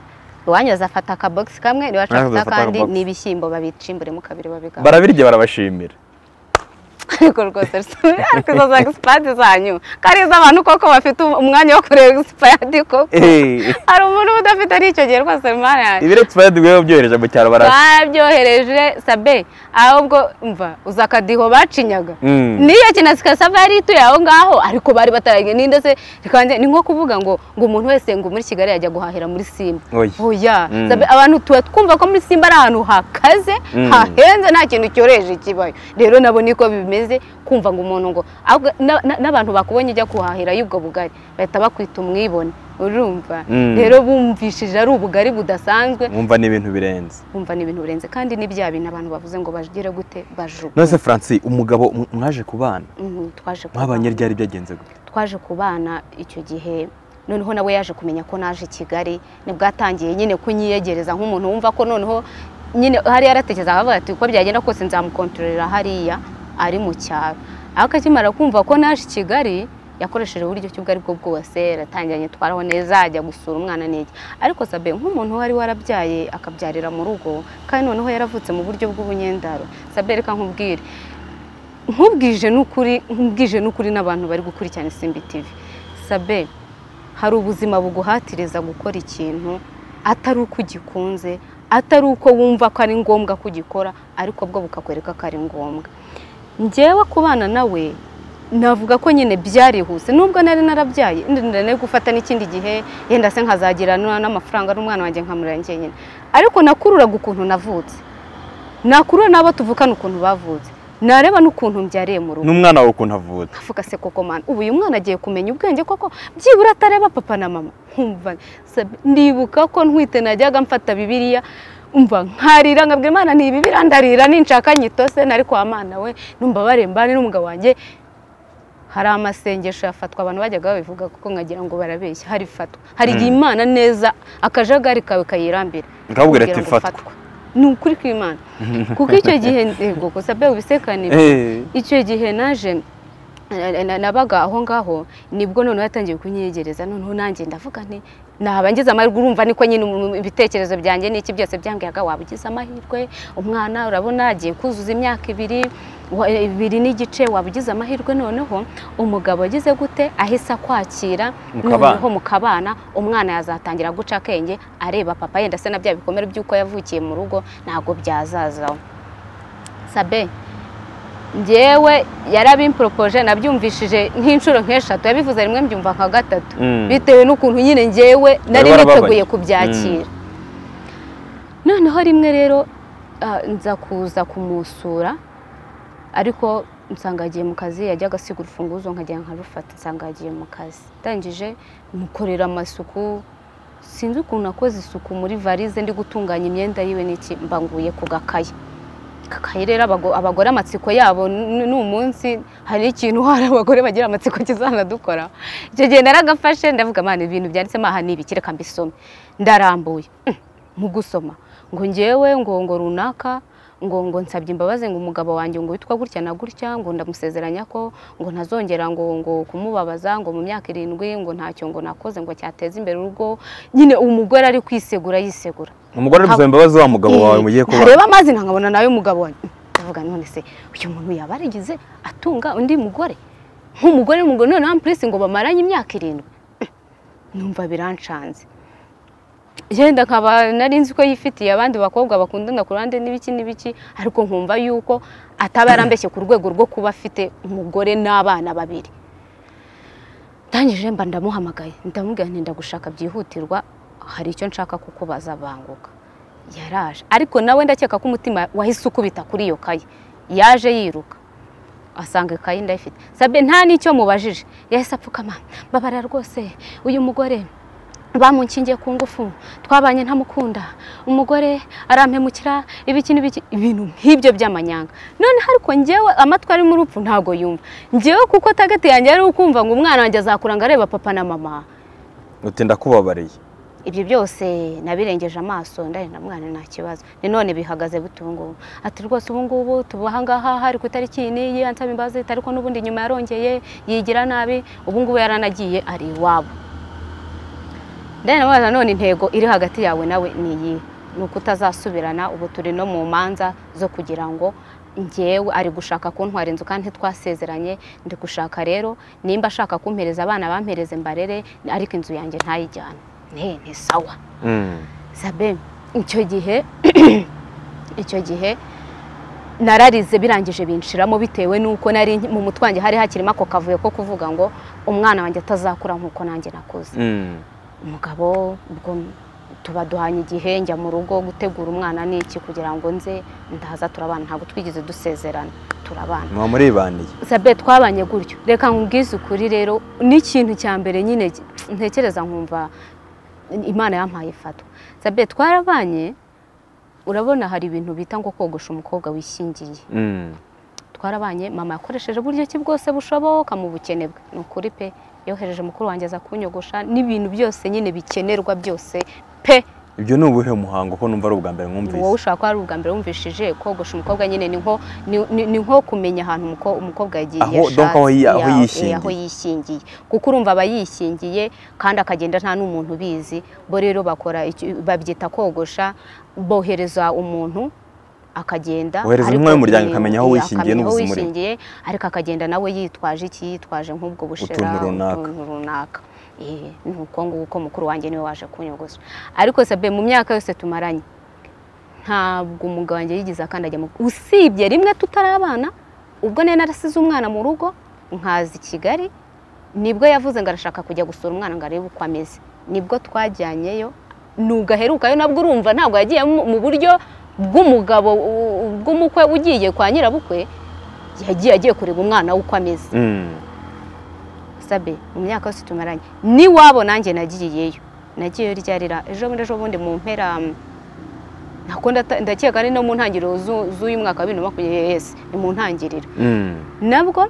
iwanyu azafata akabogisi kamwe iwacu Nawe afata azafata akandi akabogisi. n'ibishyimbo babicimburemo kabiri babigabane barabirya barabashimira ariko rwose rusa- ariko izo za egisipadi zanyu ko ari iz'abantu koko bafite umwanya wo kureba egisipadi koko Eh, hari umuntu uba udafite n'icyo gihe rwose mana yanjye ibiro expired mwowe byohereje mu cyaro barabishimira babyohereje sabe ahubwo mva uza akadiho bacinyaga Mm. niyo kinasi kasava yari ituye aho ngaho ariko bari bataragiye ni ndetse ni nko kuvuga ngo ngo umuntu wese ngo muri kigali yajya guhahira muri simba Oya. oya Mm. Sabe, abantu tuba twumva ko muri simba ari ahantu hakaze Mm. hahenze nta kintu cyoroheje kibayo rero nabo niko bimeze kumva ngo umuntu ngo ahubwo na- na- n'abantu bakubonye ujya kuhahira y'ubwo bugari bahita bakwita umwibone urumva Mm. rero bumvishije ari ubugari budasanzwe mwumva ni ibintu birenze wumva ni ibintu birenze kandi ni bya bintu abantu bavuze ngo bagire gute bajugu none se francis umugabo mw- mwaje kubana Mhm, twaje kubana- mwabanye ryari byagenze gute twaje kubana icyo gihe noneho nawe yaje kumenya ko naje i kigali nibwo atangiye nyine kunyiyegereza nk'umuntu wumva ko noneho nyine hari yaratekereza akavuga ati uko byagenda kose nzamukontororera hariya ari mu cyaro ariko akimara kumva ko naje i kigali yakoresheje uburyo ki ubwo ari bwo bwose yaratangira nyitwaraho neza ajya gusura umwana n'iki ariko sabe nk'umuntu wari warabyaye akabyarira mu rugo kandi noneho yaravutse mu buryo bw'ubunyendaro sabe reka nkubwire nkubwije n'ukuri nkubwije n'ukuri n'abantu bari gukurikirana isimbi TV sabe hari ubuzima buguhatiriza gukora ikintu atari uko ugikunze atari uko wumva ko ari ngombwa ko ugikora ariko bwo bukakwereka ko ari ngombwa njyewe kubana nawe navuga ko nyine byarihuse nubwo nari narabyaye ndenda no gufata n'ikindi gihe yenda se nkazagira n'amafaranga n'umwana wanjye nkamurira njyenyine ariko nakururaga ukuntu navutse nakurura n'abo tuvukana ukuntu bavutse nareba n'ukuntu mbyariye mu rugo n'umwana wawe ukuntu avutse avuga se koko mwana ubu uyu mwana agiye kumenya ubwenge koko byibura atareba papa na mama nkumva ndibuka ko ntwite najyaga mfata bibiriya umva nkarira nkabwira imana ni ibibira ndarira ninshaka nyitose nari kwa mwana we numva barembane n'umugabo wanjye hari amasengesho yafatwa abantu bajyaga babivuga kuko nkagira ngo barabeshya hari fatwa hari igihe imana neza akajagari kawe kayirambira Ikakubwira ati, Ikakubwira ngo "Fatwa." fatwa. ni ukuri kw'imana kuko icyo gihe yego gusa be ubisekane Eh. icyo gihe naje na- na- nabaga aho ngaho nibwo noneho yatangiye kunyegereza noneho nanjye ndavuga nti naba ngize amahirwe urumva niko nyine umu- ibitekerezo byanjye n'iki byose byambwiyaga waba ugize amahirwe umwana urabona agiye kuzuza imyaka ibiri wa- ibiri n'igice waba ugize amahirwe noneho umugabo agize gute ahise akwakira Mukabana. noneho mukabana umwana yazatangira guca akenge areba papa yenda se na bya bikomere by'uko yavukiye mu rugo ntabwo byazazaho sabe njyewe yarabimporopoje nabyumvishije nk'inshuro nk'eshatu yabivuze rimwe mbyumva nka gatatu Mm. bitewe n'ukuntu nyine njyewe nari warababaye. niteguye kubyakira noneho rimwe rero ah, nza kuza kumusura ariko nsanga yagiye mu kazi yajyaga asiga urufunguzo nkajya nkarufata nsanga yagiye mu kazi ndangije mukorera amasuku sinzi ukuntu nakoze isuku muri varize ndi gutunganya imyenda yiwe n'iki mbanguye ku gakayi kakayi rero abago- abagore amatsiko yabo n- ni umunsi hari ikintu hari abagore bagira amatsiko kizanadukora icyo gihe naragafashe ndavuga mana ibintu byanditsemo aha ni ibiki reka mbisome ndarambuye Mm, mu gusoma ngo ngewe ngo ngo runaka ngo ngo nsabye imbabazi ngo umugabo wanjye ngo witwa gutya na gutya ngo ndamusezeranya ko ngo ntazongera ngo ngo kumubabaza ngo mu myaka irindwi ngo ntacyo ngo nakoze ngo cyateza imbere urugo nyine umugore ari kwisegura yisegura umugore ari gusaba imbabazi wa mugabo wawe mugiye kuba ntareba amazi ntankabona nawe umugabo wanjye ndavuga none se uyu muntu yaba yarigize atunga undi mugore nk'umugore n'umugore noneho ampurisi ngo bamaranye imyaka irindwi numva birancanze yenda nkaba nari nzi ko yifitiye abandi bakobwa bakundana ku ruhande n'ibiki n'ibiki ariko nkumva yuko ataba yarambeshye ku rwego rwo kuba afite umugore n'abana babiri ndangije mba ndamuhamagaye ndamubwira nti ndagushaka byihutirwa hari icyo nshaka kukubaza banguka yaraje ariko nawe ndakeka ko umutima wahise ukubita kuri iyo kayi yaje yiruka asanga ikayi ndayifite sabe nta n'icyo mubajije yahise apfukama mbabara rwose uyu mugore bamunkingiye ku ngufu twabanye ntamukunda umugore arampemukira ibiki n'ibiki ibintu nk'ibyo by'amanyanga none ariko njyewe amatwi arimo urupfu ntabwo yumva njyewe kuko tagati yanjye yari ukumva ngo umwana wanjye azakuranga areba papa na mama uti ndakubabariye ibyo byose nabirengeje amaso ndari na mwana nta kibazo ni none bihagaze bute ubu ngubu ati rwose ubu ngubu tuba aha ngaha hari ku itariki iyi n'iyi ansaba imbabazi ariko n'ubundi nyuma yarongeye yigira nabi ubu ngubu yaranagiye ari iwabo ndari nawe nanone intego iri hagati yawe nawe ni iyi ni uko utazasubirana ubu turi no mu manza zo kugira ngo ngewe ari gushaka kuntwara inzu kandi twasezeranye ndi gushaka rero nimba ashaka kumpereza abana bampereze mbarere ariko inzu yanjye ntayijyane ne ni sawa Mm. sabe icyo gihe icyo gihe nararize birangije binshiramo bitewe n'uko nari mu mutwe wanjye hari hakirimo ako kavuyo ko kuvuga ngo umwana wanjye atazakura nk'uko nanjye nakuze Mm. umugabo ubwo tuba duhanye igihe njya mu rugo gutegura umwana n'iki kugira ngo nze ndaza turabana ntabwo twigeze dusezerana turabana muba muribandiye sabe twabanye gutyo reka nkubwize ukuri rero n'ikintu cya mbere nyine ntekereza nkumva imana yampaye ifatwa sabe twarabanye urabona hari ibintu bita ngo kogosha umukobwa wishyingiye Mm. twarabanye mama yakoresheje uburyo ki bwose bushoboka mu bukene bwe ni ukuri pe yohereje mukuru wanjye aza kunyogosha n'ibintu byose nyine bikenerwa byose pe ibyo ni ubuhe muhango ko numva ari ubwa mbere wowe mwumvise ushobora kuba ari ubwa mbere wumvishije kogosha umukobwa nyine ni nko ni- ni- ni nko kumenya ahantu umuko- umukobwa yagiye Aho- donc aho yi- aho ya- yishingiye. aho yishingiye kuko urumva aba yishingiye kandi akagenda nta n'umuntu ubizi bo rero bakora iki- babyita kogosha bohereza umuntu akagenda Bohereza ariko umwe w'umuryango ni- akamenya aho iya, wishingiye akamenya aho n'ubuzima urimo. wishingiye, ariko akagenda nawe yitwaje iki yitwaje nk'ubwo bushera Utuntu runaka. utuntu runaka Eh, ni uko nguko ko mukuru wanjye niwe waje kunyogosha ariko sabe mu myaka yose tumaranye ntabwo umugabo wanjye yigeze akandagira mu usibye rimwe tutari abana ubwo nari narasize umwana mu rugo nkaza i kigali nibwo yavuze ngo arashaka kujya gusura umwana ngo arebe uko ameze nibwo twajyanyeyo nubwo aherukayo nabwo urumva ntabwo yagiye mu mu buryo bw'umugabo u- u- bw'umukwe ugiye kwa nyirabukwe yagiye agiye kureba umwana we uko ameze Mm. sabe mu myaka yose tumaranye n'iwabo nanjye nagiyeyo nagiyeyo ryarira ejo bundi ejo bundi mu mpera mm, nako ndata- ndakeka ari no mu ntangiriro zu- z'uyu mwaka wa bibiri na makumyabiri yesi ni mu ntangiriro Mm. nabwo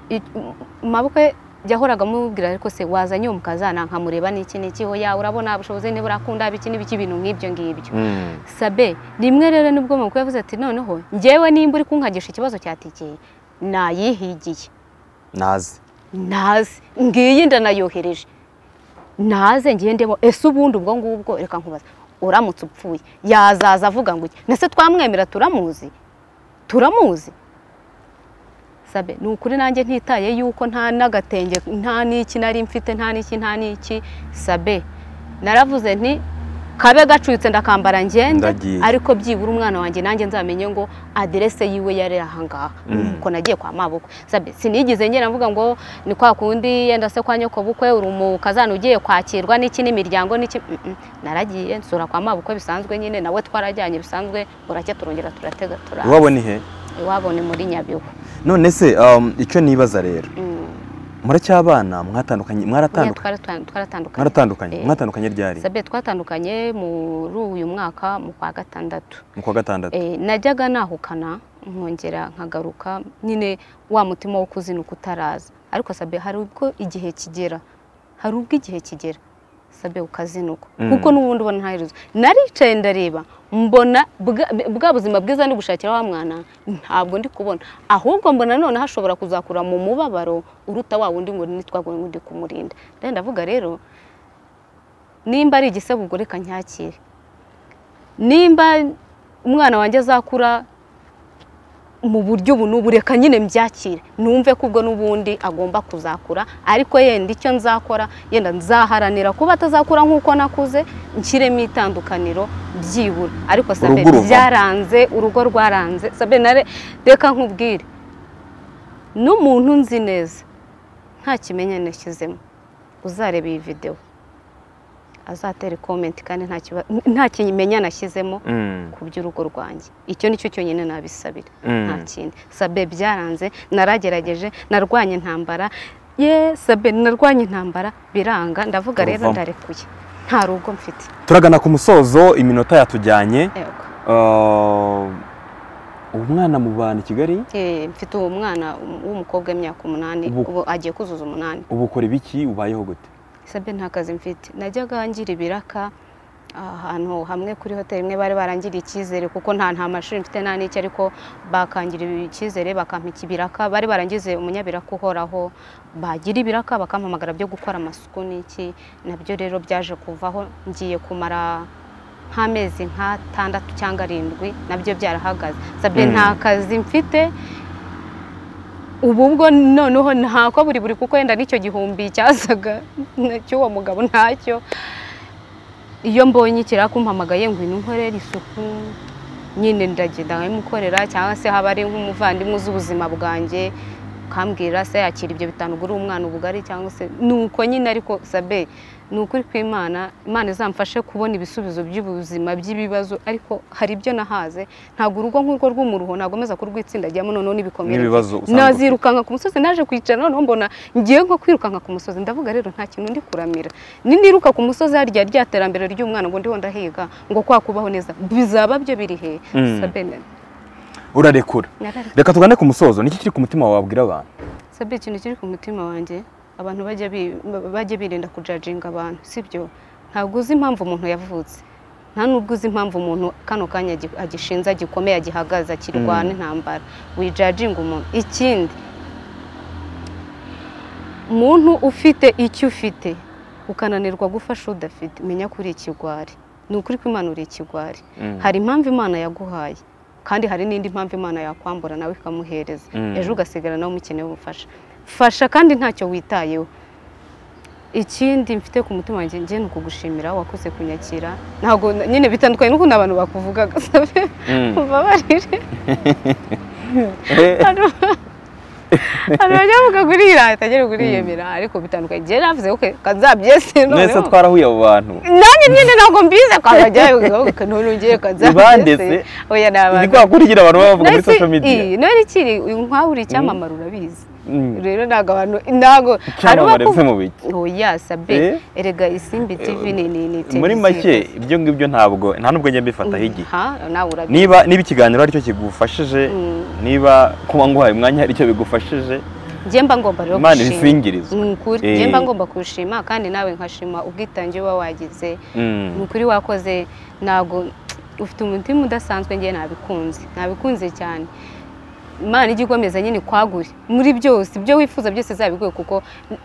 i- m- mabukwe yahoraga amubwira ariko se wazanye uwo mukazana nkamureba n'iki n'iki ho ya urabona ubushobozi ntiburakunda iki n'ibiki ibintu nk'ibyo ngibyo Mm. sabe rimwe rero nibwo mabukwe yavuze ati noneho njyewe nimba uri kunkagisha ikibazo cyatikeye nayihigiye nazi naze ngiyi ndanayohereje naze ngiye ndemo ese ubundi ubwo ngubwo reka nkubaza uramutse upfuye yazaza avuga ngo iki nese twamwemera turamuzi turamuzi sabe ni ukuri nanjye ntitaye yuko nta n'agatenge nta n'iki nari mfite nta n'iki nta n'iki sabe naravuze nti kabe gacuyutse ndakambara ngende Ndagiye. ariko byibura umwana wanjye nanjye nzamenye ngo aderese yiwe yari ahangaha Mm. ko nagiye kwa mabukwe sabe sinigeze ngera mvuga ngo ni kwa kundi yenda se kwa nyoko bukwe uri umukazana ugiye kwakirwa n'iki n'imiryango n'iki Mm, mm. naragiye nsura kwa mabukwe bisanzwe nyine nawe twarajyanye bisanzwe buracya turongera turatega tura iwabo ni he iwabo ni muri nyabihu none se um, icyo nibaza rero Mm. muracyabana mwatandukanye Nyine twara- mwaratandukanye twara- twaratandukanye mwaratandukanye Eh. mwatandukanye ryari sabe twatandukanye muri uyu mwaka mu kwa gatandatu mu kwa gatandatu Eh, najyaga nahukana nkongera nkagaruka nyine wa mutima wo kuzinuka utaraza ariko sabe hari ubwo igihe kigera hari ubwo igihe kigera sabe ukazinuka Mm. kuko n'ubundi ubona ntaherezo naricaye ndareba mbona bwa- bwa buzima bwiza ndi gushakira wa mwana ntabwo ndi kubona ahubwo mbona none hashobora kuzakura mu mubabaro uruta wa wundi ngo ni twaguye ngo ndi kumurinda rero ndavuga rero nimba ari igisebo ubwo reka nyakire nimba umwana wanjye azakura mu buryo ubu n'ubu reka nyine mbyakire numve ko ubwo n'ubundi agomba kuzakura ariko yenda icyo nzakora yenda nzaharanira kuba atazakura nk'uko nakuze nshyiremo itandukaniro byibura ariko sabe Urugo uruvamo. byaranze urugo rwaranze sabe nare reka nkubwire n'umuntu nzi neza nta kimenyane shyizemo uzareba iyi videwo azatera ikomenti kandi nta kiba- nta kimenyane ashyizemo Mm. ku by'urugo rwanjye icyo nicyo cyonyine nabisabira Mm. nta kindi sabe byaranze naragerageje narwanye intambara ye sabe narwanye intambara biranga ndavuga rero Uruvamo. ndarekuye nta rugo mfite turagana ku musozo iminota yatujyanye Yego. Uh, umwana mu bantu i kigali Eh, mfite uwo mwana w'umukobwa w'imyaka umunani Ubu- ubu agiye kuzuza umunani ubu ukora ibiki ubayeho gute sabe nta kazi mfite najyaga ngira ibiraka ahantu hamwe kuri hoteli imwe bari barangiriye icyizere kuko nta nta mashuri mfite nta n'icyo ariko bakangira icyizere bakampa ikibiraka bari barangize umunyabiraka uhoraho bagira ibiraka bakampamagara byo gukora amasuku n'iki nabyo rero byaje kuvaho ngiye kumara nk'amezi nk'atandatu cyangwa arindwi nabyo byarahagaze sabye Mm. nta kazi mfite ubu bwo noneho ntako buri buri kuko wenda n'icyo gihumbi cyasaga cy'uwo mugabo ntacyo iyo mbonye ikiraka umpamagaye ngo ino nkorera isuku nyine ndagenda nkabimukorera cyangwa se haba ari nk'umuvandimwe uzi ubuzima bwanjye ukambwira se yakira ibyo bitanu ugura umwana ubugari cyangwa se ni uko nyine ariko sabe ni ukuri kw'imana imana izamfashe kubona ibisubizo by'ubuzima by'ibibazo ariko hari ibyo nahaze ntabwo urugo nk'urwo rw'umuruho nagomeza kurwitsindagiramo noneho n'ibikomere N'ibibazo usanzwe ufite. nazirukanka ku musozi naje kwicara noneho mbona ngiye nko kwirukanka ku musozi ndavuga rero nta kintu ndi kuramira niniruka ku musozi harya rya terambere ry'umwana ngo ndiho ndahiga ngo kwa kubaho neza bizaba byo biri he Mm. sabene urarekura narare- reka tugane ku musozo niki kiri ku mutima wawe wabwira abantu sabe ikintu kiri ku mutima wanjye abantu bajya bi- bajya birinda kujajinga abantu sibyo ntabwo uzi impamvu umuntu yavutse nta n'ubwo uzi impamvu umuntu kano kanya agi- agishinze agikomeye agihagaze akirwana intambara wijajinga umuntu ikindi muntu ufite icyo ufite ukananirwa gufasha udafite menya ko uri ikigwari ni ukuri ko imana uri ikigwari Mm. hari impamvu imana yaguhaye kandi hari n'indi mpamvu imana yakwambura nawe ikamuhereza Mm. ejo ugasigara nawe umukeneye ubufasha fasha kandi ntacyo witayeho ikindi mfite ku mutima wanjye njye ni ukugushimira wakoze kunyakira ntabwo nyine bitandukanye n'ukuntu abantu bakuvugaga sabe Mm. mubabarire Hano- hano bajya bavuga ngo urirata agera uriyemera ariko bitandukanye njye navuze ko kazabyese mwese twarahuye abo bantu nanjye nyine ntabwo mbize kwa bajyayo ugavuga ntunugiye kazabyese Ibanditse? oya ni izi abantu kwa kurigira abantu baba bavuga muri Nasi- social media iyi, nari kiri uyu nk'aho uri icyamamare urabizi Mm. rero ntabwo abantu ntabwo hari Icyamamare se mu biki oya sabe Eh? erega isimbi tv ni ni ni televiziyo muri make gusa. ibyo ngibyo ntabwo nta n'ubwo njya mbifataho igihe ha nawe urabizi niba niba ikiganiro aricyo kigufashije niba kuba nguhaye umwanya aricyo bigufashije njye mba ngomba rero imana gushima ibisingirizwa ni ukuri Eh. njye mba ngomba kuwushima kandi nawe nkashima ubwitange uba wagize Mm. ni ukuri wakoze ntabwo ufite umutima udasanzwe ngewe nabikunze nabikunze cyane imana ijya ikomeza nyine kwagure muri byose ibyo wifuza byose zabiguye kuko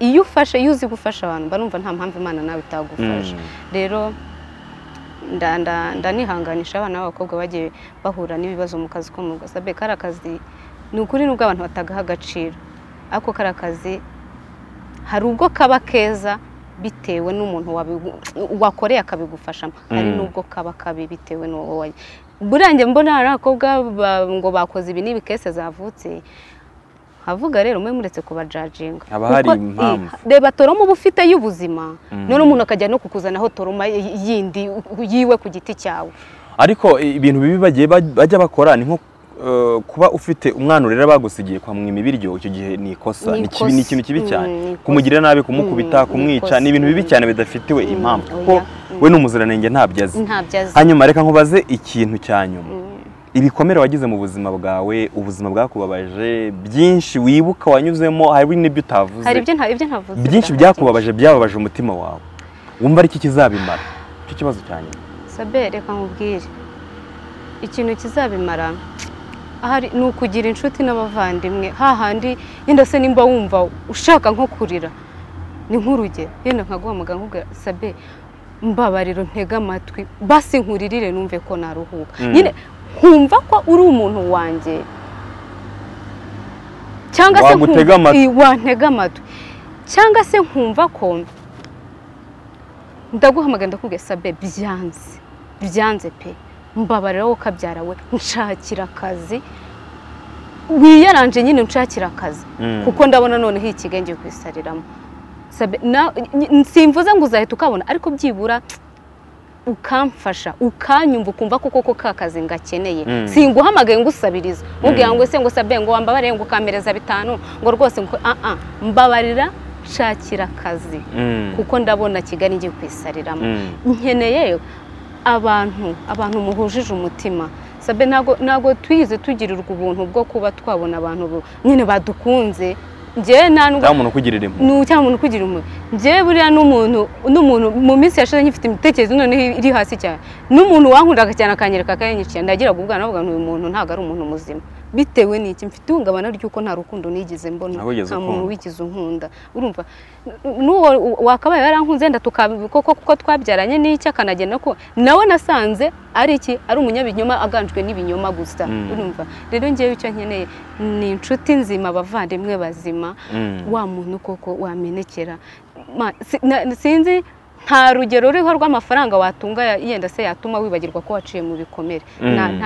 iyo ufashe iyo uzi gufasha abantu mba numva nta mpamvu imana nawe itagufasha Mm. rero nda- nda- ndanihanganisha abana b'abakobwa bagiye bahura n'ibibazo mu kazi ko mu rugo sabe kariya kazi ni ukuri nubwo abantu batagaha agaciro ariko kariya kazi hari ubwo kaba keza bitewe n'umuntu wabigu- wakoreye akabigufashamo hari Mm. n'ubwo kaba kabi bitewe n'uwo wayo burangiye mbona hari abakobwa ba- ngo bakoze ibi n'ibi kese zavutse havuga rero mwe muretse kubajajinga Haba Kuko hari i- impamvu. reba toroma uba ufite y'ubuzima Mm. none umuntu akajya no kukuzanaho toroma y- yindi u- yiwe ku giti cyawe ariko ibintu bibi bagiye baj- bajya bakora ni nko eh, kuba ufite umwana urera bagusigiye kwa mwima ibiryo icyo gihe ni ikosa Ni ni ikibi- ni ikosa. ikintu kibi Mm, ni cyane ikosa. kumugirira nabi kumukubita Mm, ni kumwica ikosa. ni ibintu bibi cyane bidafitiwe Mm, impamvu oya. kuko Mm. we ni umuziranenge ntabyo azi ntabyo azi hanyuma reka nkubaze ikintu cya nyuma ibikomere wagize mu buzima bwawe ubuzima bwakubabaje byinshi wibuka wanyuzemo hari n'ibyo utavuze hari ibyo nta- ibyo ntavuze byinshi bwa- byakubabaje byababaje umutima wawe wumva ari iki kizabimara icyo kibazo cya nyuma sabe reka nkubwire ikintu kizabimara ahari ni ukugira inshuti n'abavandimwe hahandi yenda se nimba wumva ushaka nko kurira ni nk'urugero yenda nkaguhamagara nkubwira sabe mbabariro ntega amatwi basi nkuririre numve ko naruhuka Mm. nyine nkumva ko uri umuntu wanjye cyangwa se nkumva- Wagutega amatwi. i- wantega amatwi cyangwa se nkumva ko ndaguhamagara ndakubwiye sabe byanze byanze pe mbabarira wowe ukabyara we nshakira akazi wiyaranje nyine nshakira akazi Mm. kuko ndabona noneho iyi kigo ngiye kuyisariramo Sabe, na- n- simvuze ngo uzahita ukabona ariko byibura ukamfasha ukanyumva ukumva ko koko ka kazi ngakeneye Mm. singuhamagaye ngo usabiriza mubwira Mm. ngo se ngo sabe ngo wambabarire ngo ukampereza bitanu ngo rwose ngo ah ah mbabarira nshakira akazi Mm. kuko ndabona kigali ngiye kuyisariramo Mm. nkeneye abantu abantu muhujije umutima sabe ntabwo ntabwo twigeze tugirirwa ubuntu bwo kuba twabona abantu bu- nyine badukunze njyewe nta cyangwa n'ubwo umuntu ukugirira impuhwe ni cyangwa umuntu ukugira umuntu njyewe buriya n'umuntu n'umuntu mu minsi yashize ngifite imitekerereze noneho iri hasi cyane n'umuntu wankundaga cyane akanyereka akanyinyikiye ndagiraga ubwana navuga ngo uyu muntu ntabwo ari umuntu muzima bitewe n'iki mfite ihungabana ry'uko nta rukundo nigeze mbona Ntabwo wigeze nta muntu ukundwa. wigize unkunda urumva n- n'uwo wakabaye yarankunze wenda tukabikoko kuko twabyaranye n'icyo akanagenda ko nawe nasanze ari iki ari umunyabinyoma aganjwe n'ibinyoma gusa Mm. urumva rero ngewe icyo nkeneye ni inshuti nzima abavandimwe bazima Mm. wa muntu koko wamenekera Ma- si- na- sinzi nta rugero ruriho rw'amafaranga watunga ya- yenda se yatuma wibagirwa ko waciye mu bikomere Nta- Mm.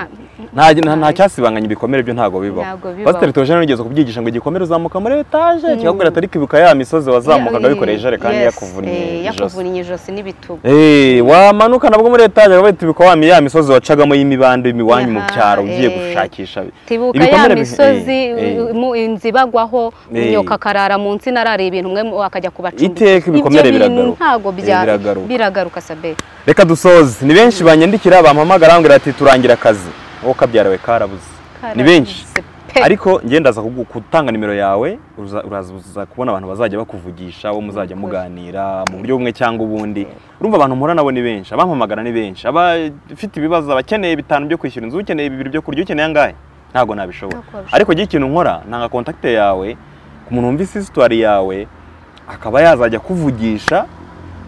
nta- nta nta- nta cyasibanganya ibikomere byo ntabwo bibaho Ntabwo bibaho. pasiteri tuje nigeze kubyigisha ngo igikomere uzamuka muri etaje kikakubwira atari kwibuka ya misozi wazamukaga wikoreye ijerekani Yes, yakuvunnye eh, ijosi yakuvunnye ijosi n'ibitugu Eh, wamanuka nabwo muri etaje bakaba batibuka wa mi- ya misozi wacagamo y'imibande imiwanyu mu Aha, cyaro ugiye eh. gushakisha tibuka ya ibikomere bi- misozi eh, eh. mu- inzu ibagwaho Eh. nyoka akarara munsi narariye ibintu umwe akajya kubacumbika Iteka ibikomere Ibyo bintu biragaruka. ntabwo Eh, bya- biragaruka. biragaruka sabe reka dusoze ni benshi banyandikira bampamagara bambwira ati turangira akazi wowe kabyarawe karabuze ni benshi Karabuze pe. ariko njye ndaza kugu- gutanga nimero yawe uza- uraza uza kubona abantu bazajya bakuvugisha wo muzajya muganira mu buryo bumwe cyangwa ubundi urumva abantu mpura nabo ni benshi abampamagara ni benshi abafite ibibazo abakeneye bitanu byo kwishyura inzu ukeneye bibiri byo kurya ukeneye angahe ntabwo nabishobora Ntabwo wabishobora. ariko njye ikintu nkora ntanga kontakite yawe ku muntu wumvise isitwari yawe akaba yazajya akuvugisha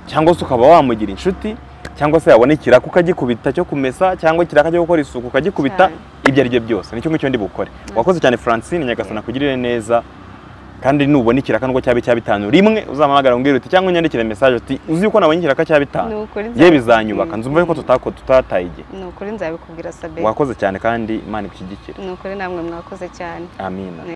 cyangwa se ukaba wamugira inshuti cyangwa se yabona ikiraka ukagikubita cyo kumesa cyangwa ikiraka cyo gukora isuku ukagikubita Cyane. ibyo ari byo byose nicyo ngicyo ndi bukore wakoze cyane francine nyagasana kugirire neza kandi nubona ikiraka nubwo cyabe cya bitanu rimwe uzampamagara umbwire uti cyangwa unyandikire mesaje uti uzi yuko nabonye ikiraka cya Ni bitanu ukuri ye nza- bizanyubaka nzumva yuko tutako tutataye igihe ni ukuri nzabikubwira sabe wakoze cyane kandi imana ikushyigikire ni ukuri namwe mwakoze cyane amina